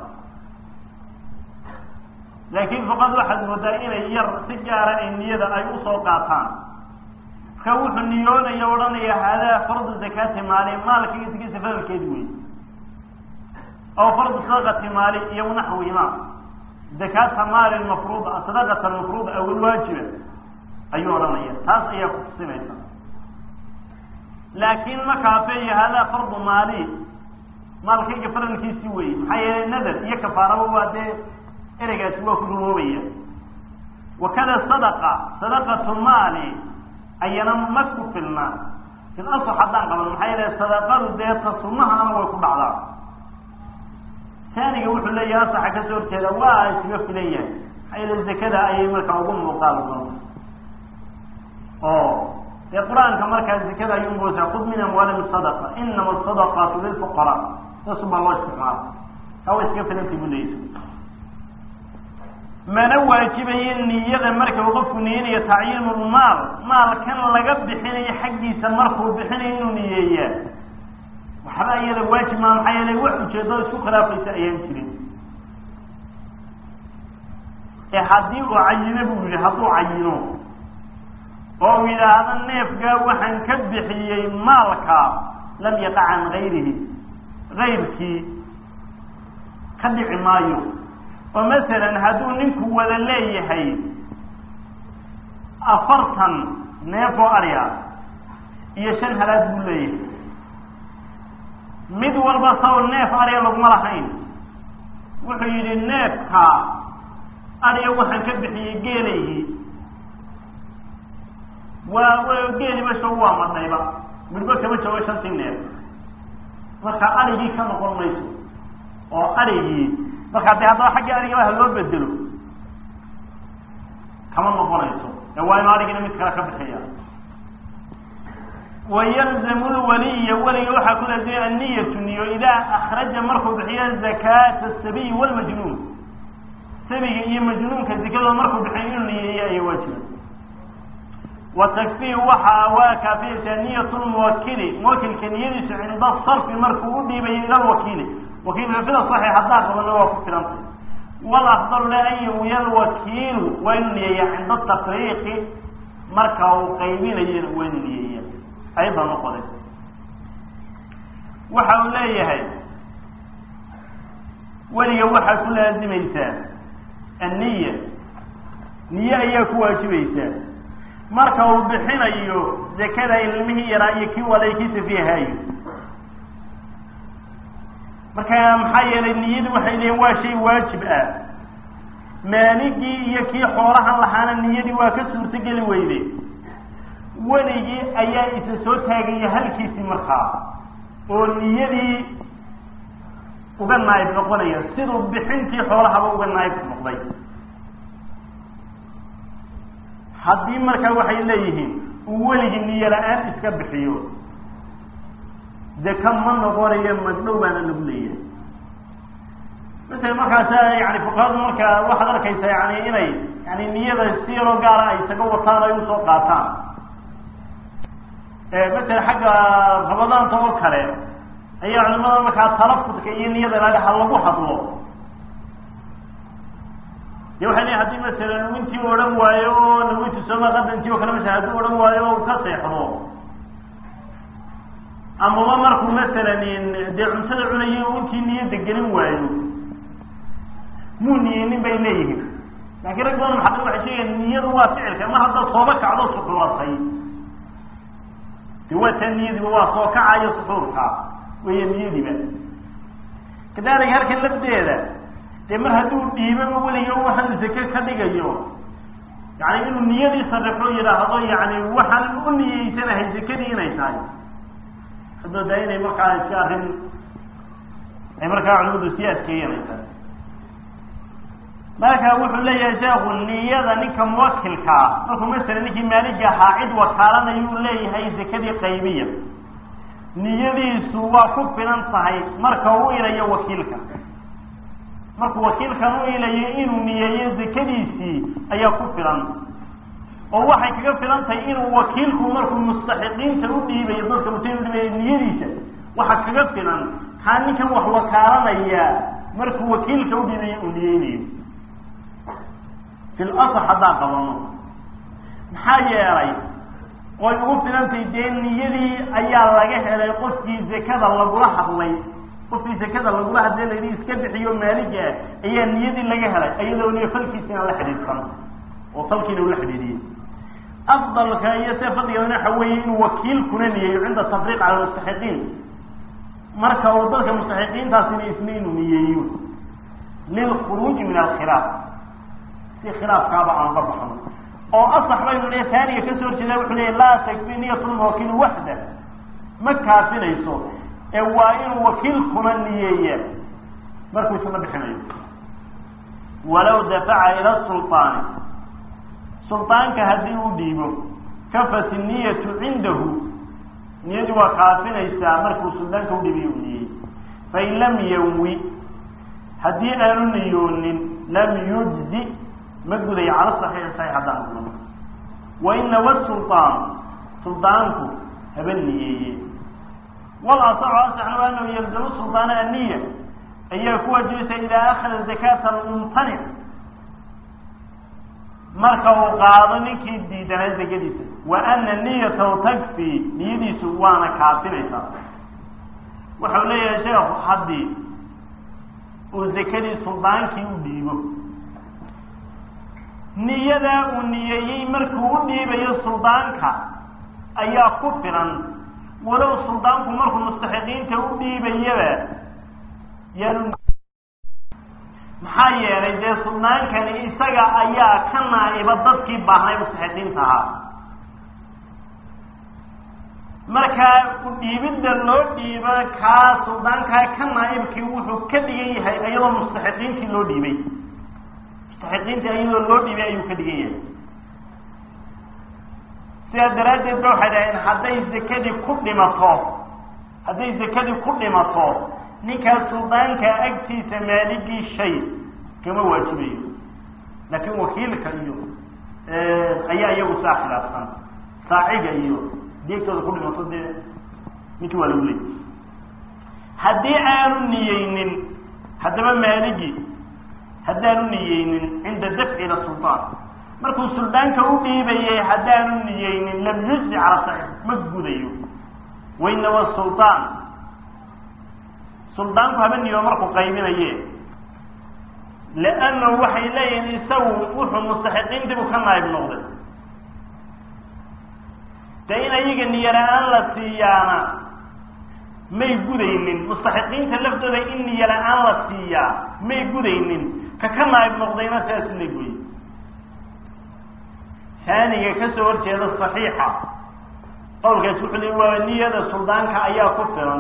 laakiin faqad waxaad moodaa inay yar si gaara ay niyada ay usoo qaataan marka wuxuu niyoonaya odhanaya hadaa fardu zakaati maali maalka iskiisa faralkeedi wey aw fardu sadaqati maali iyo naxwihima zakaata maali mafruuda sadaqata mafruuda aw ilwaajiba ayuu odhanaya taas ayaa ku tusinaysa laakiin ma kaafeeyo hadaa fardu maali maalkayga faralkiisi wey maxaa yeelay nadar iyo kafaaraba waa dee ereygaasi waa ku dumoobaya wakada sadaqa sadaqatu maali ayana ma ku filna fil asl haddaan qaban maxaa yeelay sadaqadu deeta sunnahaana way ku dhacdaa taaniga wuxuu leeyahay asaxa kasoo horjeeda waa iskaga filan yahay maxaa yeelay zakada ayay markaa ugu muuqaal doonta oo dee qur-aanka markaa zakada ayuu moosaa khud min amwaalihim sadaqa inama asadaqaatu lilfuqaraa saasu baa loo isticmaala taa way iskaga filantay buu leeyahay mana waajibayo niyada marka uu qofku niyanayo tacyiinulmaal maalkan laga bixinayo xaggiisa markuu bixinayo inuu niyeeyaa waxba iyada waajib maa maxaa yeelay wax ujeedo isku khilaafaysa ayaan jirin ee haddii uu cayino buu yihi hadduu cayino oo uu yidhaahdo neefgaa waxaan ka bixiyey maalka lam yaqa can gayrihi gayrkii ka dhici maayo oo masalan hadduu ninku wada leeyahay afartan neef oo arya iyo shan halaad buu leeyahay mid walba saw neef arya laguma lahayn wuxuu yidhi neefka arya waxaan ka bixiyey geelaygii waa geeliba shago waa madhayba midhba kama joogo shantii neef marka arigii ka noqon mayso oo arigii markaa dee haddaba xaggii arigaba ha loo bedelo kama noqonayso ee waa inu arigina mid kale ka bixiya wayalzamu lwaliya weliga waxaa ku laazimay anniyatu niyo idaa akhraja markuu bixiyo zakaata asabiyi walmajnuun sabiga iyo majnuunka zikadooda markuu bixiyo inuu niyeeyo ayaa waajiba wa takfii waxa waa kaafiyaysaa niyat lmuwakili muwakilka niyadiisu cinda sarfi markuu u dhiibayo ila lwakiili wakiilka sida saxiix haddaa qabana waa ku filantay walafdalu la an yawiya lwakiilu waa inuu niyeeya cinda tafriiqi marka uu qaybinayana waa inuu niyeeya ayada noqoday waxa uu leeyahay weliga waxaa ku laazimaysaa anniya niye ayaa ku waajibaysaa marka uu bixinayo zakada ilmihii yaraa iyo kii walay kii safiihaayo marka maxaa yeelay niyadu waxay leeyiin waa shay waajib ah maaligii iyo kii xoolahan lahaana niyadii waa ka suurtogeli weyde weligii ayaa isa soo taagaya halkiisii markaa oo niyadii uga naayib noqonaya siduu bixintii xoolahaba uga naayib noqday haddii markaa waxay leeyihiin uu weligii niyo la-aan iska bixiyo deka ma noqonayo magdhow baana lagu leeyahay masala markaasa yani fuqahadu marka waxaad arkaysaa yani inay yani niyada si yaroo gaara ay isaga wataan ay usoo qaataan masala xagga rabadaanta oo kale ayaa culimada markaa talafudka iyo niyada laga ha lagu hadlo de waxay leeyiin hadii masalan wintii u odhan waayo oo nawintu sooma qadantii oo kale masala hadduu odhan waayo o ka seexdo amaba markuu masalan dee cuntada cunayo intii niyada gelin waayo muu niyeynin bay leeyihiin laakiin rag badan maxaa waxay sheegayaan niyadu waa ficilka mar haddaad sooba kacdo suxuuratay de waa taa niyadiiba waa soo kacayo suxuurka weya niyadiiba kadalika halkan lafdeeda dee mar hadduu dhiibaba weliga waxaan zake ka dhigayo yani inuu niyadii sarifo yidhaahdo yani waxaan u niyeysanahay zakadii inay tahay hadoodaa inay markaa iska arrin ay markaa culimadu sii adkeeyeen ay tahay marka wuxuu leeyahay sheekhu niyada ninka muwakilka ah markuu masala ninkii maaliga ahaa cid wakaalanayuu leeyahay zakadii qaybiya niyadiisu waa ku filan tahay marka u ilayo wakiilka markuu wakiilkan u ilayo inuu niyeeyo zakadiisii ayaa ku filan oo waxay kaga filan tahay inuu wakiilku markuu mustaxiqiinta u dhiibayo dadka muslimiin udhiibayo niyadiisa waxa kaga filan kaa ninkan wax wakaalanaya markuu wakiilka u dhiibayo uu niyeynayo fil asax haddaan qabano maxaa yeelay way ugu filantahay dee niyadii ayaa laga helay qofkii zakada lagula hadlay qofkii zakada lagula hadlay layidhi iska bixiyo maaliga ah ayaa niyadii laga helay iyadoo niyo falkiisina la xidhiidsan oo falkiina ula xidhiidiyey afdalka iyo see fadligeedana waxa weeye inuu wakiilkuna niyeeyo cinda tafriiq cala mustaxiqiin marka uu dadka mustaxiqiintaasina isna inuu niyeeyo lilkhuruuji min alkhilaaf si khilaafkaaba aan uga baxno oo asax baynu le taaniga kasoo horjeeda wuxuu leeya laa takfi niyatulmuwakiil waxda ma kaafinayso ee waa inuu wakiilkuna niyeeya markuu isna bixinayo walaw dafaca ila sulطaani sulطaanka haddii uu dhiibo kafat niyatu cindahu niyadii waa kaafinaysaa markuu suldaanka udhiibiyo u niyey fain lam yanwi haddii aanu niyoonin lam yujzi ma gudayo cala saxiixi saxiix haddaan kulano wainawa sulطaan suldaanku haba niyeeye wal asaxu asaxna waa anahu yalzamu sulطaana aniya ayaa ku waajibaysa idaa akhada zakata almumtanic marka uu qaado ninkii diidanaa zakadiisa wa ana niyatahu takfi niyadiisu waana kaafinaysaa waxau leeyahay sheekhu haddii uu zakadii suldaankii u dhiibo niyadaa uu niyeeyey markuu u dhiibayo suldaanka ayaa ku filan walow suldaanku markuu mustaxiqiinta u dhiibayaba yaanu maxaa yeelay dee suldaankani isaga ayaa ka naa'iba dadkii baahnay mustaxiqiinta ahaa markaa u dhiibidda loo dhiibo kaa suldaankaa ka naa'ibkii wuxuu ka dhigan yahay iyadoo mustaxiqiintii loo dhiibay mustaxiqiintii iyadoo loo dhiibay ayuu ka dhigan yahay sidaa daraaddeed ba waxay dhaheen hadday zakadii ku dhimato hadday zakadii ku dhimato ninkaas suldaanka agtiisa maaligii shay kama waajibayo laakiin wakiilka iyo ayaa iyagu saa khilaafsan saaciga iyo deegtooda ku dhimato dee ninkii waa lagu leeyay haddii aanu niyeynin haddaba maaligi haddaanu niyeynin cinda dafci ila sultaan markuu suldaanka u dhiibayay haddaanu niyeynin lam yujzi cala saxiix ma gudayo wainawa sultaan suldaanku haba niyo markuu qaybinaye liannahu waxay leeyihin isagu wuxuu mustaxiqiintii buu ka naayib noqday dee in ayaga niyola-aan la siiyaana may gudaynin mustaxiqiinta laftooda in niyola-aan la siiyaa may gudaynin ka ka naayib noqdayna sidaas leg wey taaniga kasoo horjeeda saxiixa qowlkaas wuxuu le waa niyada suldaanka ayaa ku filan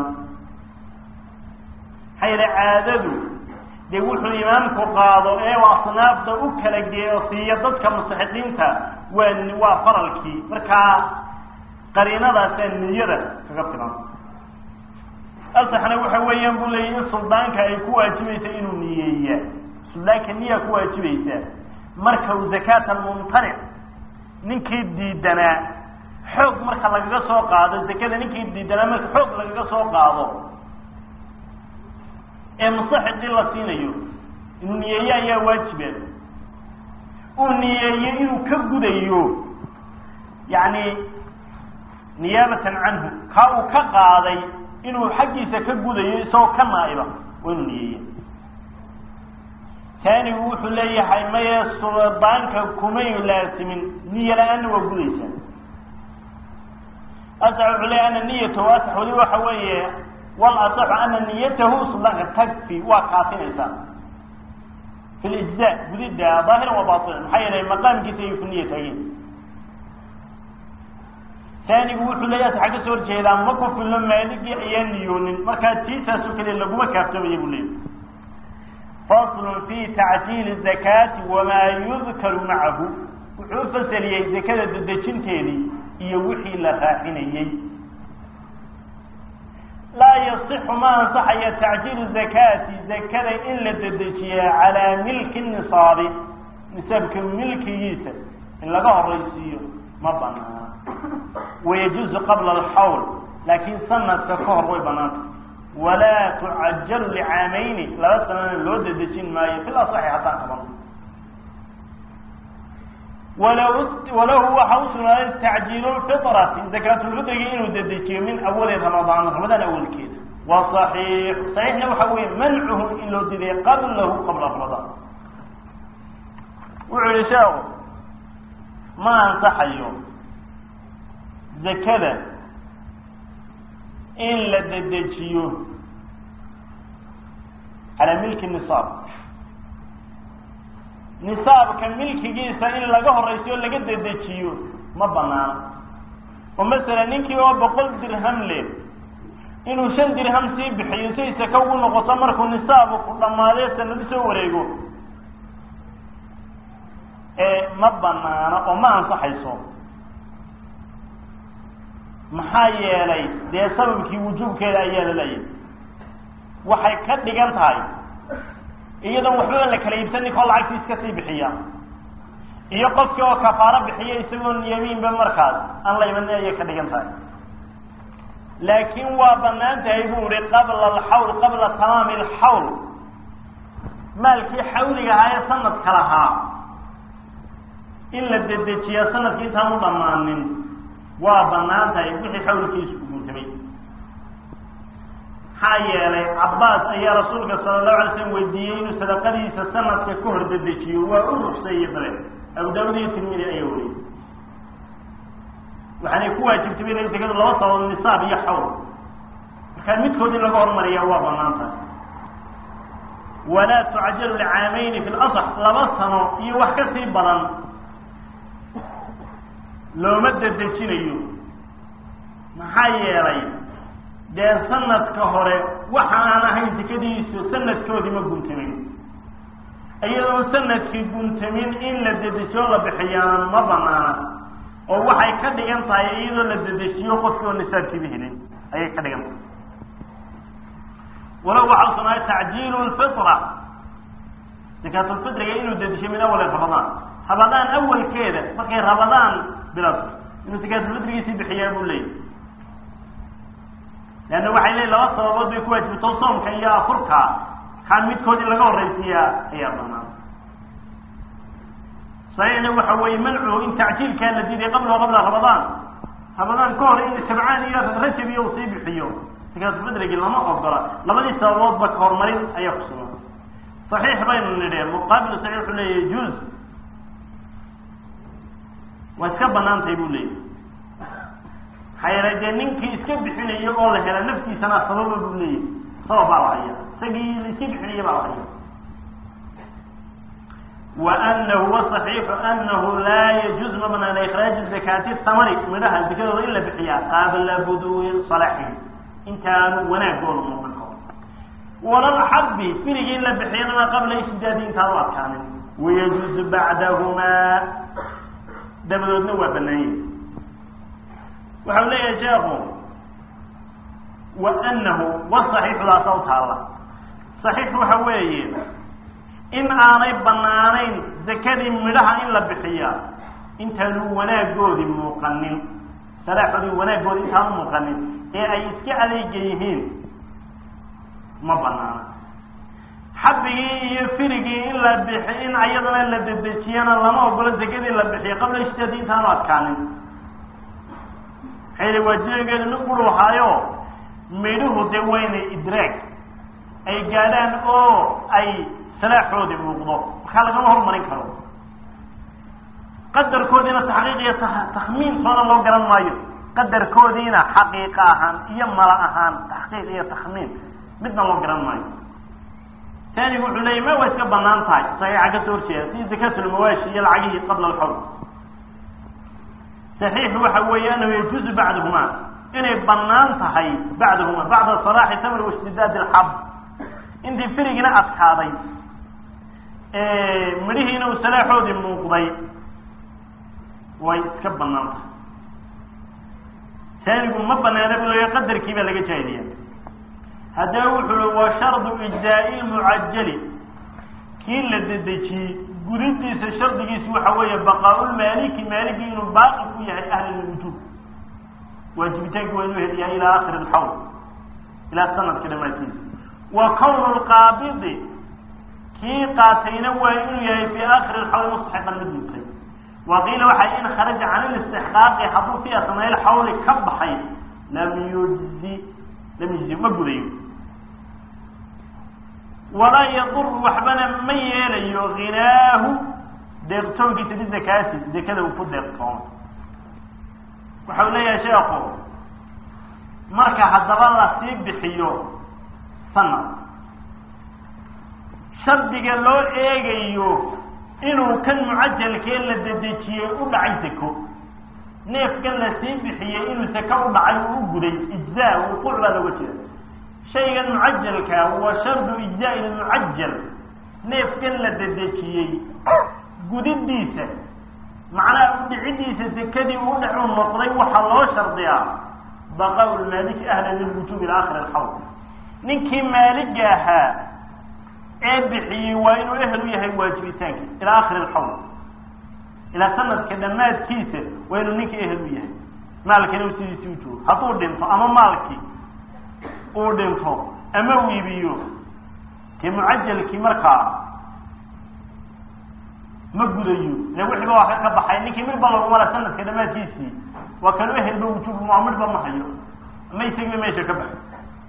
maxaa yeele caadadu dee wuxuu imaamku qaado ee asnaafda u kala geeyo siiya dadka mustaxiqiinta waa waa faralkii markaa qariinadaasaa niyada kaga filan asaxna waxa weeyaan buu leeyay in suldaanka ay ku waajibaysa inuu niyeeya suldaanka niyaa ku waajibaysa marka uu zakaat almumtanic ninkii diidanaa xoog marka lagaga soo qaado zakada ninkii diidanaa marka xoog lagaga soo qaado ee mustaxiqii la siinayo inuu niyeeye ayaa waajiba uu niyeeyo inuu ka gudayo yacni niyaabatan canhu kaa uu ka qaaday inuu xaggiisa ka gudayo isagoo ka naa'iba waa inuu niyeeya taanigu wuxuu leeyahay maye suldaanka kumay laasimin niyo la-aanna waa gudaysaa asax wuxuu leeyahy ana niyatahu asax weli waxa weeye wal asaxu ana niyatahu suldaanka tagfi waa kaafinaysaa fi lijza gudidda daahiran wa baatinan maxaa yeelay maqaamkiisa ayuu ku niya taageen taanigu wuxuu leeyahay waxaa ka soo horjeedaa ma ku filno maaligii ayaan niyoonin markaa tiisaasoo kale laguma kaaftoomaya buu leeyahy faslun fi tacjiili zakaati wamaa yudkaru macahu wuxuu u fasaliyey zakada dedejinteedii iyo wixii la raacinayey laa yasixu ma ansaxaya tacjiilu zakaati zakada in la dedejiyaa calaa milki nisaabi nisaabka milkigiisa in laga horaysiiyo ma banaana wayajuuzu qabla alxawl laakiin sanadka ka hor way banaanta walaa tucajalu licaamayni laba sanana loo dedejin maayo fil asaxi haddaan qaban walahu waxa u sugnaaday tacjiilu lfitrati zakaatulfitrigi inuu dedejiyo min awali ramadaan ramadaan awalkeeda wa saxiix saxiixna waxa weeye mancuhu in loo diday qablahu qabla ramadaan wuxuu yihi sheekhu ma ansaxayo zakada in la dedejiyo calaa milki nisaab nisaabka milkigiisa in laga horaysiyo laga dedejiyo ma banaana oo masalan ninkii oo boqol dirham le inuu shan dirham sii bixiyo si saka ugu noqoto markuu nisaabu ku dhammaadee sanado soo wareego ma banaana oo ma ansaxayso maxaa yeelay dee sababkii wujuubkeeda ayaa la leeyahay waxay ka dhigan tahay iyadoon waxbaba la kala iibsan ninkoo lacagtii iska sii bixiya iyo qofkii oo kafaaro bixiya isagoon yamiinba markaas aan la imanin ayay ka dhigan tahay laakiin waa banaan tahay buu ihi qabla alxawl qabla tamaami alxawl maalkii xawliga ahaa ee sanadka lahaa in la dedejiya sanadkii intaan u dhammaanin waa banaan tahay wixii xawlkiisu uguntamay maxaa yeelay cabbaas ayaa rasuulka sala allahu alay slam weydiiyey inuu sadaqadiisa sanadka ka hor dedejiyo waa u ruqseeye dabe abu daawud iyo tirmidi ayaa wariyey waxaanay ku waajibtay inay zakadu laba sabab nisaab iyo xawl markaa midkood in laga hormariya waa banaan tahay walaa tucajalu licaamayni fi lasax laba sano iyo wax ka sii badan looma dedejinayo maxaa yeelay dee sanadka hore waxa aan ahayn sekadiisu sanadkoodii ma guntamin iyadoo sanadkii guntamin in la dedejiyo la bixiyaana ma banaana oo waxay ka dhigan tahay iyadoo la dedejiyo qofkii oo nisaabkiiba helin ayay ka dhigan tahay walow waxaa usunaay tacjiilu lfitra zakaatulfitriga inuu dedejiyo min awali ramadaan ramadaan awalkeeda markay ramadaan bilato inuu zakaatulfitrigiisii bixiyaa buu leeyay leanna waxay leeyiin laba sababood bay ku waajibto soomka iyo afurka kaa midkood in laga horraysiiyaa ayaa banaan saxiixna waxa weeye mancuhu in tacjiilkaa la diiday qabla qabla ramadaan ramadaan ka hor in shabcaan iyo rajab iyo uu sii bixiyo zakaatulfitrigii lama ogola labadii sababoodba ka horumarin ayaa kusugan saxiix baynu nidhi muqaabilu saxiix wuxuu leeyahy juz waa iska banaan tahay buu leeyahy maxaa yeelay dee ninkii iska bixinaya oo la hela naftiisana sababa buu leeyahy sabab baa la haya isagii la iska bixinaya baa la haya wa anahu wasaxiixu anahu laa yajuuz ma banaana ikhraaju zakaati tamari midhaha zakadooda in la bixiyaa qaabla buduwi salaxi intaanu wanaagooda muuqan karo walalxabi firigi in la bixiyana qabla ishtidaadi intaanu adkaanin wayajuuzu bacdahumaa dabadoodna waa banaanyah waxau leeyahay sheekhu wa anahu wasaxiixudaasa u taalla saxiix waxa weeye in aanay banaanayn zakadii midhaha in la bixiyaa intaanu wanaagoodii muuqanin salaaxoodii wanaagoodi intaanu muuqanin ee ay iska adeega yihiin ma banaana xabigii iyo firigii in la bixi in ayadana la dedejiyana lama ogolo zakadii la bixiyo qabla ishtaadi intaanu adkaanin maxay waajibageedu nin quru ahaayo midhuhu dee waynay idraag ay gaadhaan oo ay salaaxoodii muuqdo markaa lagama hormarin karo qadarkoodiina taxqiiq iyo takhmiintoona loo garan maayo qadarkoodiina xaqiiqa ahaan iyo mala ahaan taxqiiq iyo takhmiin midna loo garan maayo taanigu wuxuu leeyay ma waa iska banaan tahay saxiixa kasoo horjeeda si zakatulmawaashi iyo lacagihii qabla alxawl saxiixu waxa weeye anahu yajuuzu bacdahuma inay banaan tahay bacdahuma bacda salaaxi tamr waishtidaad alxab intii firigina adkaaday midhihiina uu salaaxoodii muuqday way iska banaan tahay taanigu ma banaana bu leeya qadarkii baa laga jaahiliya haddaba wuxuu i wa shardu ijzaa'i lmucajali kii la dedejiyey gudidiisa shardigiisi waxa weeye baqaaulmaaliki maaliki inuu baaqi ku yahay ahlilwujuub waajibitaanki waa inuu heliyahay ilaa akhiri alxawl ilaa sanadka dhamaadkiisa wa kawnu lqaabidi kii qaatayna waa inuu yahay fii akhiri alxawl mustaxiqan mid mutay wa qiila waxaa in kharaja can ilistixqaaqi hadduu fi asnaa ilxawli ka baxay lam yujzi lam yujzi ma gudayo walaa yadur waxbana ma yeelayo hinaahu deeqtoonkiisa bizakaati dekada uu ku deeqtoomo waxau leeyahay sheekhu marka haddaba lasii bixiyo sanad shardiga loo eegayo inuu kan mucajalkee la dedejiyey u dhacay sako neefkan lasii bixiyey inuu sako u dhacay uu u guday ijzaa wuquuc baa looga jeeda shaygan mucajalka wa shardu ijzaa'i lmucajal neefkan la dedejiyey gudidiisa macnaha udhicidiisa sekadii u dhacuu noqday waxaa loo shardiyaa baqaa lmaaliki ahla lilwujuub ila akhiri alxawl ninkii maaliga ahaa ee bixiyey waa inuu ehel u yahay waajibitaanki ilaa akhiri alxawl ilaa sanadka dhammaadkiisa waa inuu ninkii ehel u yahay maalkina u sidiisii u joogo hadduu dhinto ama maalkii uu dhinto ama uu iibiyo dee mucajalkii markaa ma gudayo ile wixiiba waa ka ka baxay ninkii midba laguma la sanadka dhamaadkiisii waa kanu ehelba wujuub ma midba ma hayo ama isagiiba meesha ka baxay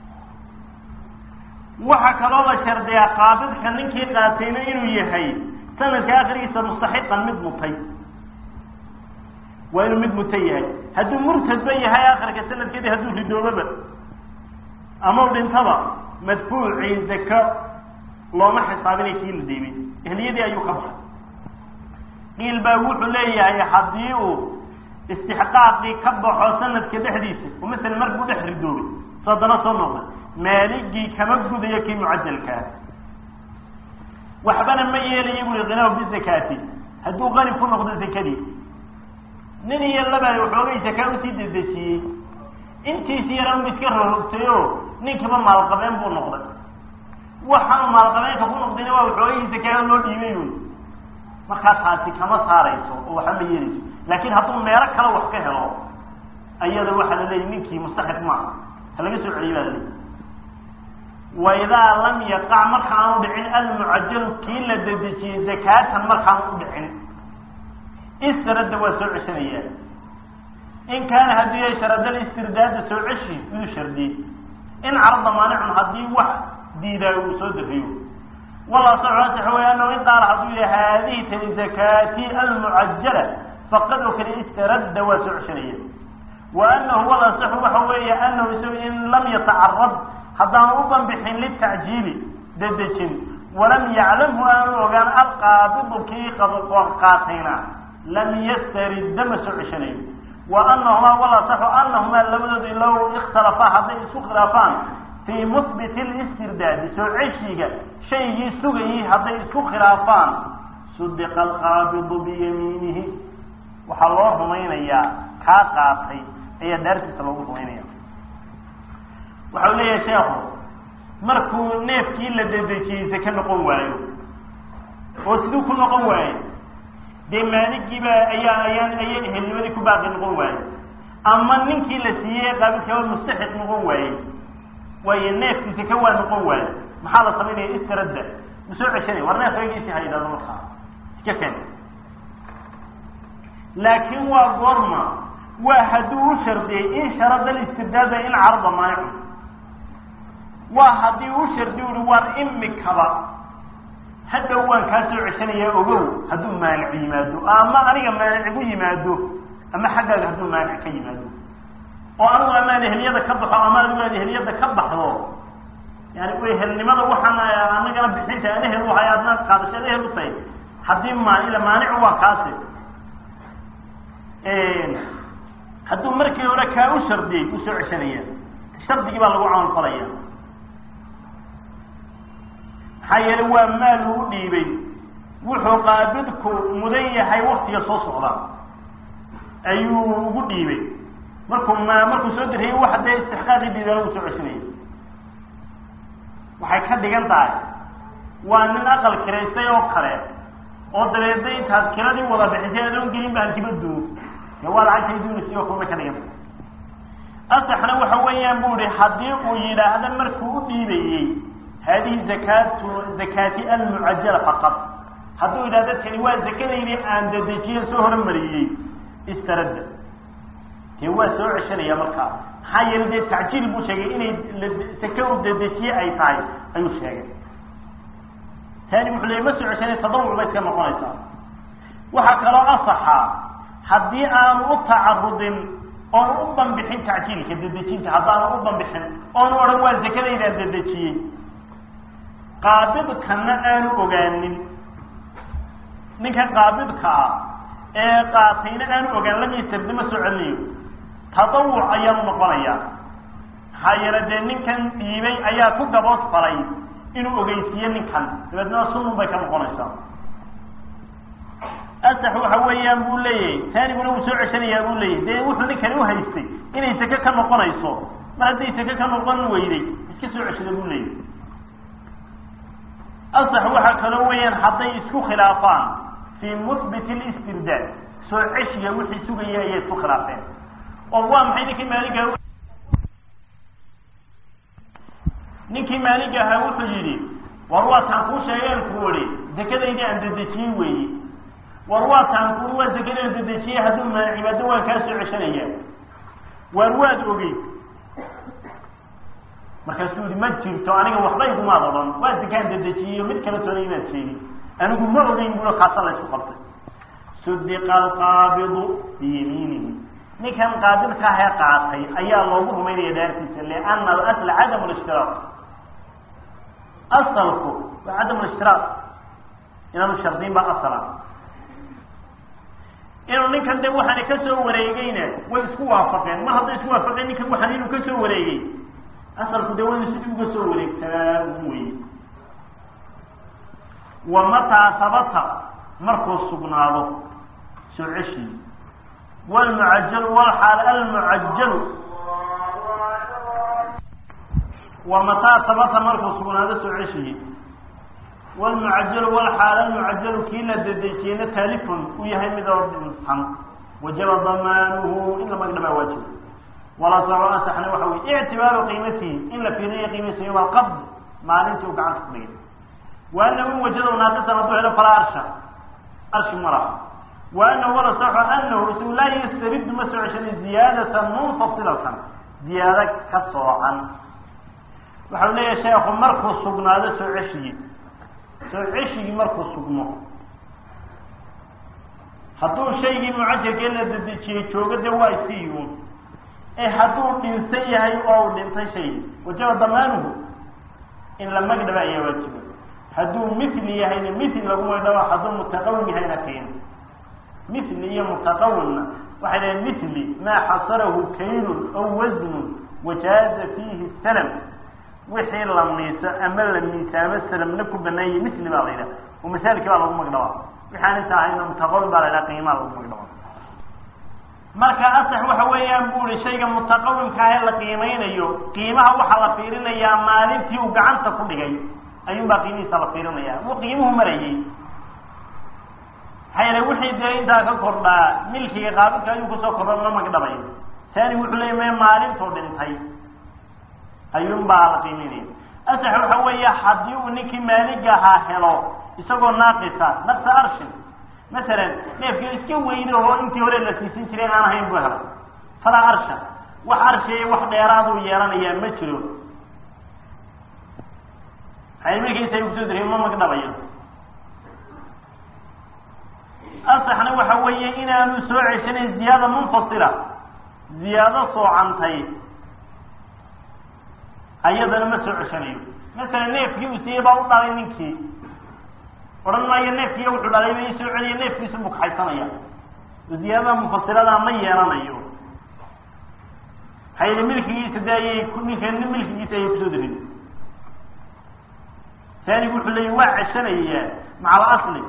waxaa kaloo la shardiyaa qaabidka ninkii qaatayna inuu yahay sanadka akhrigiisa mustaxiqan mid mutay waa inuu mid muta yahay hadduu murtadba yahay akhirka sanadkeedii hadduu ridoobaba ama u dhintaba madfuucii zaka looma xisaabinay kii la dhiibay ehliyadii ayuu ka baxay qiil baa wuxuu leeyahay haddii uu istixqaaqii ka baxo sanadka dhexdiisa oo masalan markuu dhex ridoobay so haddana soo noqday maaligii kama gudayo kii mucajalkaa waxbana ma yeelayo bui kinaahu bizakaati hadduu qani ku noqdo zakadii nin iyo labaa waxoogay zakaa usii dedejiyey intiisi yaran bu iska rorogtay o ninkiiba maalqabeen buu noqday waxaanu maalqabeenka ku noqdayna waa waxoogay zakaa loo dhiibay wy markaa taasi kama saarayso oo waxba ma yeelayso laakin hadduu meelo kale wax ka helo ayada waxaa la leeyahy ninkii mustaxiq maaha ha laga soo celiyo baa la leeyahy waidaa lam yaqac markaanu dhicin almucajalu kii la dedejiyey zakaatan markaanu u dhicin isradda waa soo ceshanaya in kaana haddii yahay sharadal istirdaada soo ceshi iduu shardiyey in carada maanicun haddii wax diidaayo uu soo dariyo wala sax way anahu in qaala hadduu yahay haadihi tani zakaati almucajala faqad oo kale istaradda waa soo ceshanaya wa anahu wala saxu waxa weeye anahu isagu in lam yatacarad haddaan u banbixin litacjiili dedejin walam yaclamhu aanu ogaan alqaabidu kii qaatayna lam yastaridda ma soo ceshanayo wa anahumaa wala saxu anahumaa labadoodi low ikhtalafaa hadday isku khilaafaan fii muhbiti listirdaadi soo ceshiga shaygii sugayay hadday isku khilaafaan sudiqa alqaabidu biyamiinihi waxaa loo rumaynayaa kaa qaatay ayaa daartiisa loogu rumaynaya waxau leeyahay sheekhu markuu neefkii la dedejiyey sake noqon waayo oo siduu ku noqon waayo dee maaligiiba ayaa ayaan ayay ehelnimadii ku baaqi noqon waaye ama ninkii la siiyey qaabilkaba mustaxiq noqon waayey waayo neefkii sake waa noqon waaye maxaa la samaynaya istiradda ma soo ceshanay war neef egiisi ha yidhahdo markaa iska ken laakiin waa goorma waa hadduu u shardiyey in sharada listirdaada in carada maanicun waa haddii u shardi uri war imikaba hadhow waan kaa soo ceshanayaa ogow hadduu maanic yimaado ama aniga maanic igu yimaado ama xaggaaga hadduu maanic ka yimaado oo anigu amaan ehliyada ka baxo ama adigu aad ehliyada ka baxdo yani ehelnimada waxaan anagana bixinta aan ehel uhay adna qaadashaad ehel u tahay haddii maan ila maanicu waa kaasi hadduu markii hore kaa u shardiyey u soo ceshanaya shardigii baa lagu camal falaya maxaa yeele waa maal uu dhiibay wuxuu qaabidku mudan yahay waktiga soo socda ayuu ugu dhiibay markuu ma markuu soo diriyey waxa dee istixqaaqii dhiibana uu soo ceshanaya waxay ka dhigan tahay waa nin aqal kiraystay oo kale oo dabeedna intaad kiradii wada bixisay adoon gelin ba hantiba duug dee waa lacagtay duunaysa oo kale bay ka dhigan tahay asaxna waxa weeyaan bu ihi haddii uu yidhaahdo markuu u dhiibayey hadihi zakatu zakaati almucajala faqad hadduu yidhahdo tani waa zakadaydi aan dedejiye soo horumariyey istaradda dee waa soo ceshanaya markaa maxaa yeele dee tacjiil buu sheegay inay sake u dedejiye ay tahay ayuu sheegay tani wuxuu leey ma soo ceshanay tadawuc bay iska noqonaysaa waxaa kaloo asaxa haddii aanu u tacarudin oonu u banbixin tacjiilka dedejinta haddaanu u banbixin oonu odhan waa zakadaydaan dedejiyey qaabidkana aanu ogaanin ninkan qaabidka ah ee qaatayna aanu ogaan lamiisardima soo celinayo tadawuc ayaanu noqonayaa maxaa yeele dee ninkan dhiibay ayaa ku gabood falay inuu ogeysiiyo ninkan dabeedna sunun bay ka noqonaysaa asax waxa weeyaan buu leeyahay taaniguna wuu soo ceshanayaa buu leeyahay dee wuxuu ninkani uhaystay inay sake ka noqonayso mar hadday sake ka noqon weyday iska soo ceshada buu leeyahay asax waxaa kaloo weeyaan hadday isku khilaafaan fii muhbit listirdaad soo ceshiga wixii sugaya ayay isku khilaafeen oo waa maxay ninkii maaliga ninkii maaliga ahaa wuxuu yidhi war waa taan kuu sheegeen ku ihi zakadaydii aan dedejiyey weeye war waa taan ku waa zakadii aan dedejiyey hadduu maa cibaado waan kaa soo ceshanaya waar waad ogey markaasuu yihi ma jirto aniga waxba igumaad odhan waa zakaan dedejiyeyo mid kala toona inaad sheegin anigu ma ogeyn bulo kaasa la isku qabtay sudiqa alqaabidu biyamiinihi ninkan qaabidka ahee qaatay ayaa loogu rumaynaya dhaartiisa liana alasla cadam lishtiraaq asalku waa cadam lishtiraaq inaanu shardiin baa asala inuu ninkan de waxaana kasoo wareegeyna way isku waafaqeen mar hadday isku waafaqeen ninkan waxaan inuu kasoo wareegay asalku de waynu sidii uga soo wareegsanaa ugu weye wa mataa sabata markuu sugnaado soo ceshii wlmucajalu wlxaal almucajalu wa mataa sabata markuu sugnaado soo ceshiyi wlmucajalu wlxaal almucajalu kii la dedejiyeyna taalifun uu yahay mid oo dhinsan wajaba damaanuhu in la magdhabaa waajiba wala saco asaxna waxa wey ictibaaru qiimatihi in la fiiriyo qiimadiisa yowma alqabd maalintii uu gacanta ku dhigay wa anahu in wajada naaqisan hadduu helo falaa arsha arshi ma laha wa anahu wala saxo anahu isagu laa yastaridu ma soo ceshaday ziyaadatan munfasilatan ziyaado ka soocan waxau leeyahay sheekhu markuu sugnaado soo ceshigii soo ceshigii markuu sugmo hadduu shaygii mucajalkee la dedejiyey joogo de waa iska iyuun ee hadduu dhinsan yahay oo uu dhintay shaygii wajaba damaanuhu in la magdhaba ayaa waajiba hadduu mithli yahayna mithli lagu magdhaba hadduu mutaqawim yahayna kayn mithli iyo mutaqawimna waxay dhahen mithli maa xasarahu kaylun aw wasnun wajaaza fiihi salam wixii la miiso ama la miisaamo salamna ku banaanyay mithli baa la yidhaha oo masaalkii baa lagu magdhabaa waxaan inta ahayna mutaqawim baa la yidhaha qiimaa lagu magdhabaa marka asax waxa weeyaan bu ihi shayga mutaqawimka ahee la qiimeynayo qiimaha waxaa la fiirinayaa maalintii uu gacanta ku dhigay ayuun baa qiimihiisa la fiirinaya wuu qiimuhu marayay maxaa yeele wixii dee intaa ka kordhaa milkiga qaabidka ayuu kusoo kordha ma magdhabayo taani wuxuu leeya me maalintuu dhintay ayuun baa la qiimeynaya asax waxa weeya haddii uu ninkii maaliga ahaa helo isagoo naaqisa naqsa arshin masalan neefkii iska weyne oo intii hore la siisin jiray aan ahayn buu helay falaa arsha wax arshiya wax dheeraaduu yeelanayaa ma jiro maxay markiisa kusoo diriy ma magdhabayo asaxna waxa weeye inaanu soo ceshanayn ziyaada munfasila ziyaado soocantay ayadana ma soo ceshanayo masalan neefkii uu siiyey baa u dhalay ninkii odhan maayo neefkiiyo wuxuu dhalay ba ii soo celiya neefkiisu buu kaxaysanaya ziyaadada mufasiradaa ma yeelanayo maxaa yili milkigiisa de ayay ninka milkigiisa ayay kusoo darin taanigu wuxuu leeya waa ceshanaya macal asli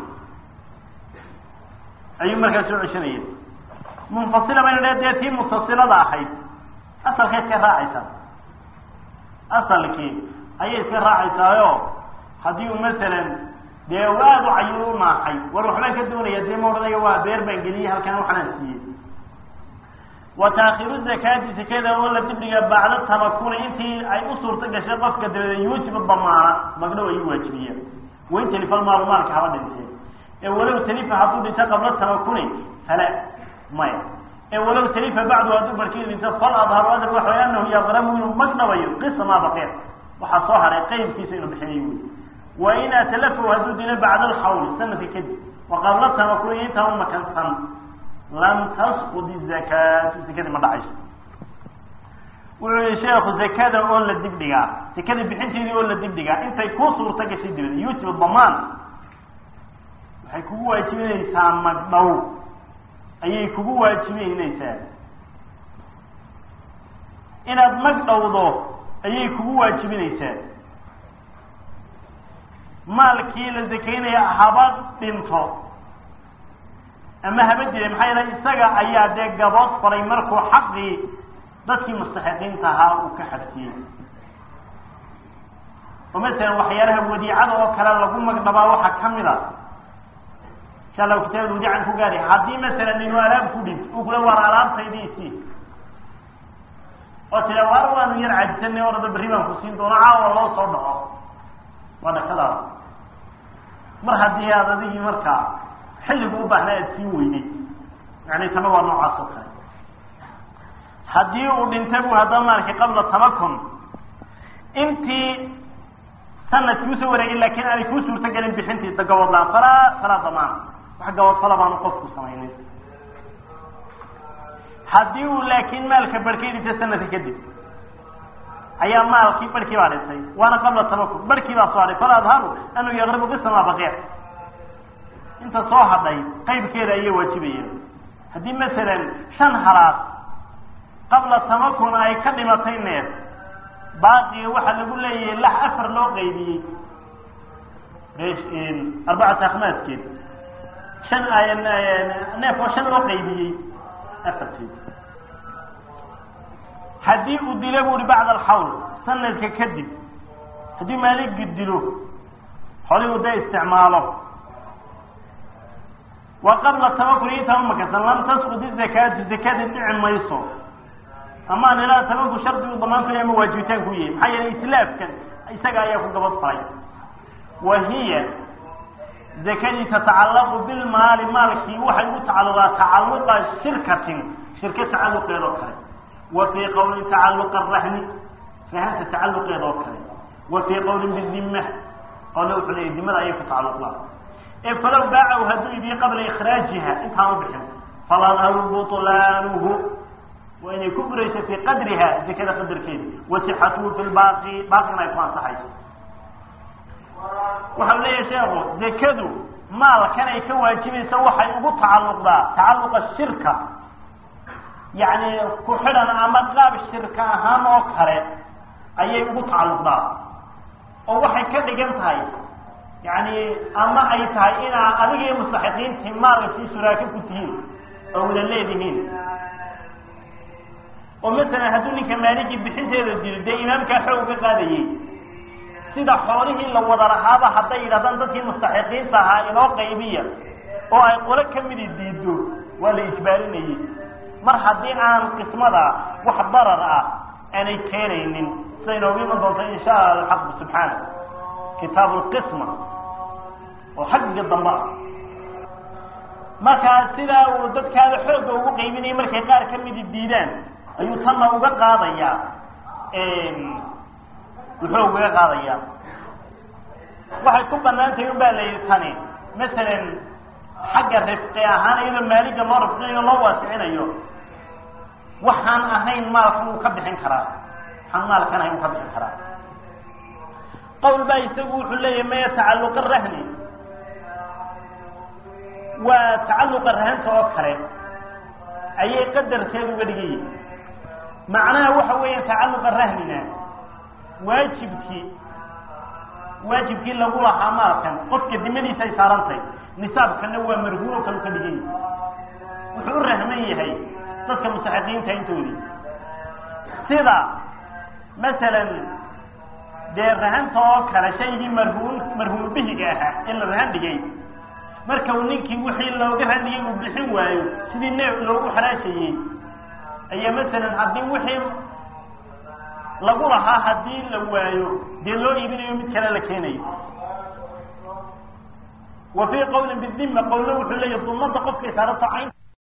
ayuu markaa soo ceshanaya munfasila bayna dhe dee tii mutasilada ahayd asalkay iska raacaysaa asalkii ayay iska raacaysaayo haddii uu masalan dee u aada u cayil u naaxay war waxbaan ka doonaya dee ma odhanayo waa beer baan geliyey halkan waxanaan siiyey wa taakhiru zakaati sakada oo la dibdhiga bacda tamakuni intii ay u suurto gashay qofka dabadeed yuujibu damaana magdhow ayuu waajibiyeen wain talifa almaalu maalka haba dhintee ee walow talifa hadduu dhinto qabla tamakuni fala maya ee walow talifa bacdu hadduu barkii dhinto fal adharu adar waxa way anahu yaqramu inuu magdhabayo qisa maa baqiya waxaa soo haray qaybkiisa inuu bixinayo wey wa in atalafahu hadduu dilo bacda alxawli sanadka kadib wa qabla tamakuni intaa u makansan lam tasqud izakaatu sakadii ma dhacayso wuxuu yihi sheekhu zakada oo la dibdhigaa sakada bixinteedii oo la dibdhigaa intay ku suurta gashay dibada yuujibu damaan waxay kugu waajibinaysaa magdhow ayay kugu waajibineynaysaa inaad magdhowdo ayay kugu waajibinaysaa maalkii la zakaynaya haba dhinto ama haba dilay maxaa yeele isaga ayaa dee gabood falay markuu xaqii dadkii mustaxiqiinta ahaa uu ka xabsiyey oo masalan waxyaalaha wadiicada oo kale lagu magdhabaa waxaa kamid a insha allahu kitaabada wadiican ku gaari haddii masalan inuu alaab ku dhinto uu kula waar alaabtaydiisii oo tila waar waanu yar cajisanay orada berri baan ku siin doono caawa loo soo dhaco waa dhakadaada mar haddii aad adigii markaa xilligu u baahnaa aad sii weyday yani tana waa noocaas oo kale haddii uu dhintay bu haddaba maalkii qabla tamakun intii sanadkii usoo wareegay laakin aanay kuu suurto gelin bixintiisa gaboodlaan falaa falaa damaan wax gabood fala baanu qofku samaynin haddii uu laakiin maalka barhkay dhintay sanadka kadib ayaa maalkii barhkii baa dhintay waana qabla tamakun barhkii baa soo hadhay fala adharu anuu yaqribu qisa maa baqiya inta soo hadhay qaybkeeda ayay waajibayeen haddii masalan shan halaad qabla tamakun ay ka dhimatay neef baaqiga waxaa lagu leeyahay lax afar loo qaybiyey arbacata akhmaaskeed shan neef oo shan loo qaybiyey afarteed haddii uu dilo bu uhi bacda alxawl sanadka kadib haddii maaligi dilo xoligu da isticmaalo wa qabla tamakun intaa umakasan lam tasqud izakaatu zakada dhici mayso ama an ilaa tamanku shardigu damaantu ama waajibitaan ku yahay maxaa yeelay islaafkan isaga ayaa ku gabad faray wa hiya zakadii tatacallaqu bilmaali maalkii waxay u tacalluqaa tacalluqa shirkatin shirka tacalluqeed oo kale wa fii qawlin tacalluqa rahni rahanta tacalluqeed oo kale wa fii qawlin bizimma qole wuxuu leeyahy dimada ayay ku tacalluqdaa ee falow baacahu hadduu idiyo qabla ikhraajiha intaan u bixin faladharu butlaanuhu waa inay ku burayso fii qadriha zakada qadarkeeda wa sixatuhu fi lbaaqi baaqina ay ku ansaxayso waxau leeyahay sheekhu zakadu maalkan ay ka waajibaysa waxay ugu tacalluqdaa tacalluqa shirka yacni ku xidhan ama qaab shirka ahaan oo kale ayay ugu tacalluqdaa oo waxay ka dhigan tahay yani ama ay tahay inaa adiga iyo mustaxiqiintii maalkii shuraaka ku tihiin oo wada leedihiin oo masalan hadduu ninka maaligii bixinteeda dilo dee imaamkaa xoog ka qaadayey sida xoolihii la wada lahaaba hadday yidhahdaan dadkii mustaxiqiinta ahaa inoo qaybiya oo ay qolo kamidi diido waa la ijbaarinayey mar haddii aan qismada wax darar ah aanay keenaynin sida inoogu iman doonto insha alla alxaqu subxaana kitaab lqisma oo xagga dambe ah markaa sidaa uu dadkaada xoogga ugu qaybinayay markay qaar kamidi diidaan ayuu tanna uga qaadayaa wuxuu ugaga qaadayaa waxay ku banaan tahay un baa la yidhi tani masalan xagga rifqi ahaan iyadoo maaliga loo rifqinayo loo waasicinayo waxaan ahayn maalka wuu ka bixin karaa xamaalkan ayuu ka bixi karaa qowl baa isagu wuxuu leeyahay maya tacalluqa rahni waa tacalluqa rahanta oo kale ayay qadarkeedu uga dhigan yihin macnaha waxa weeya tacalluqa rahnina waajibkii waajibkii lagu lahaa maalkan qofka dimadiisa ay saarantahay nisaabkana waa marhuuno kalu ka dhigan yahay wuxuu u rahman yahay dadka mustaxiqiinta intoodii sida masalan dee rahanta oo kale shaygii marhuun marhuun bihiga ahaa in la rahan dhigay marka uu ninkii wixii looga rahan dhigay uu bixin waayo sidii neef loogu xaraashayey ayaa masalan haddii wixii lagu lahaa haddii la waayo dee loo iibinayo mid kale la keenayo wa fii qawlin bidima qowlna wuxuu leeyahy dumada qofkay saarato cayn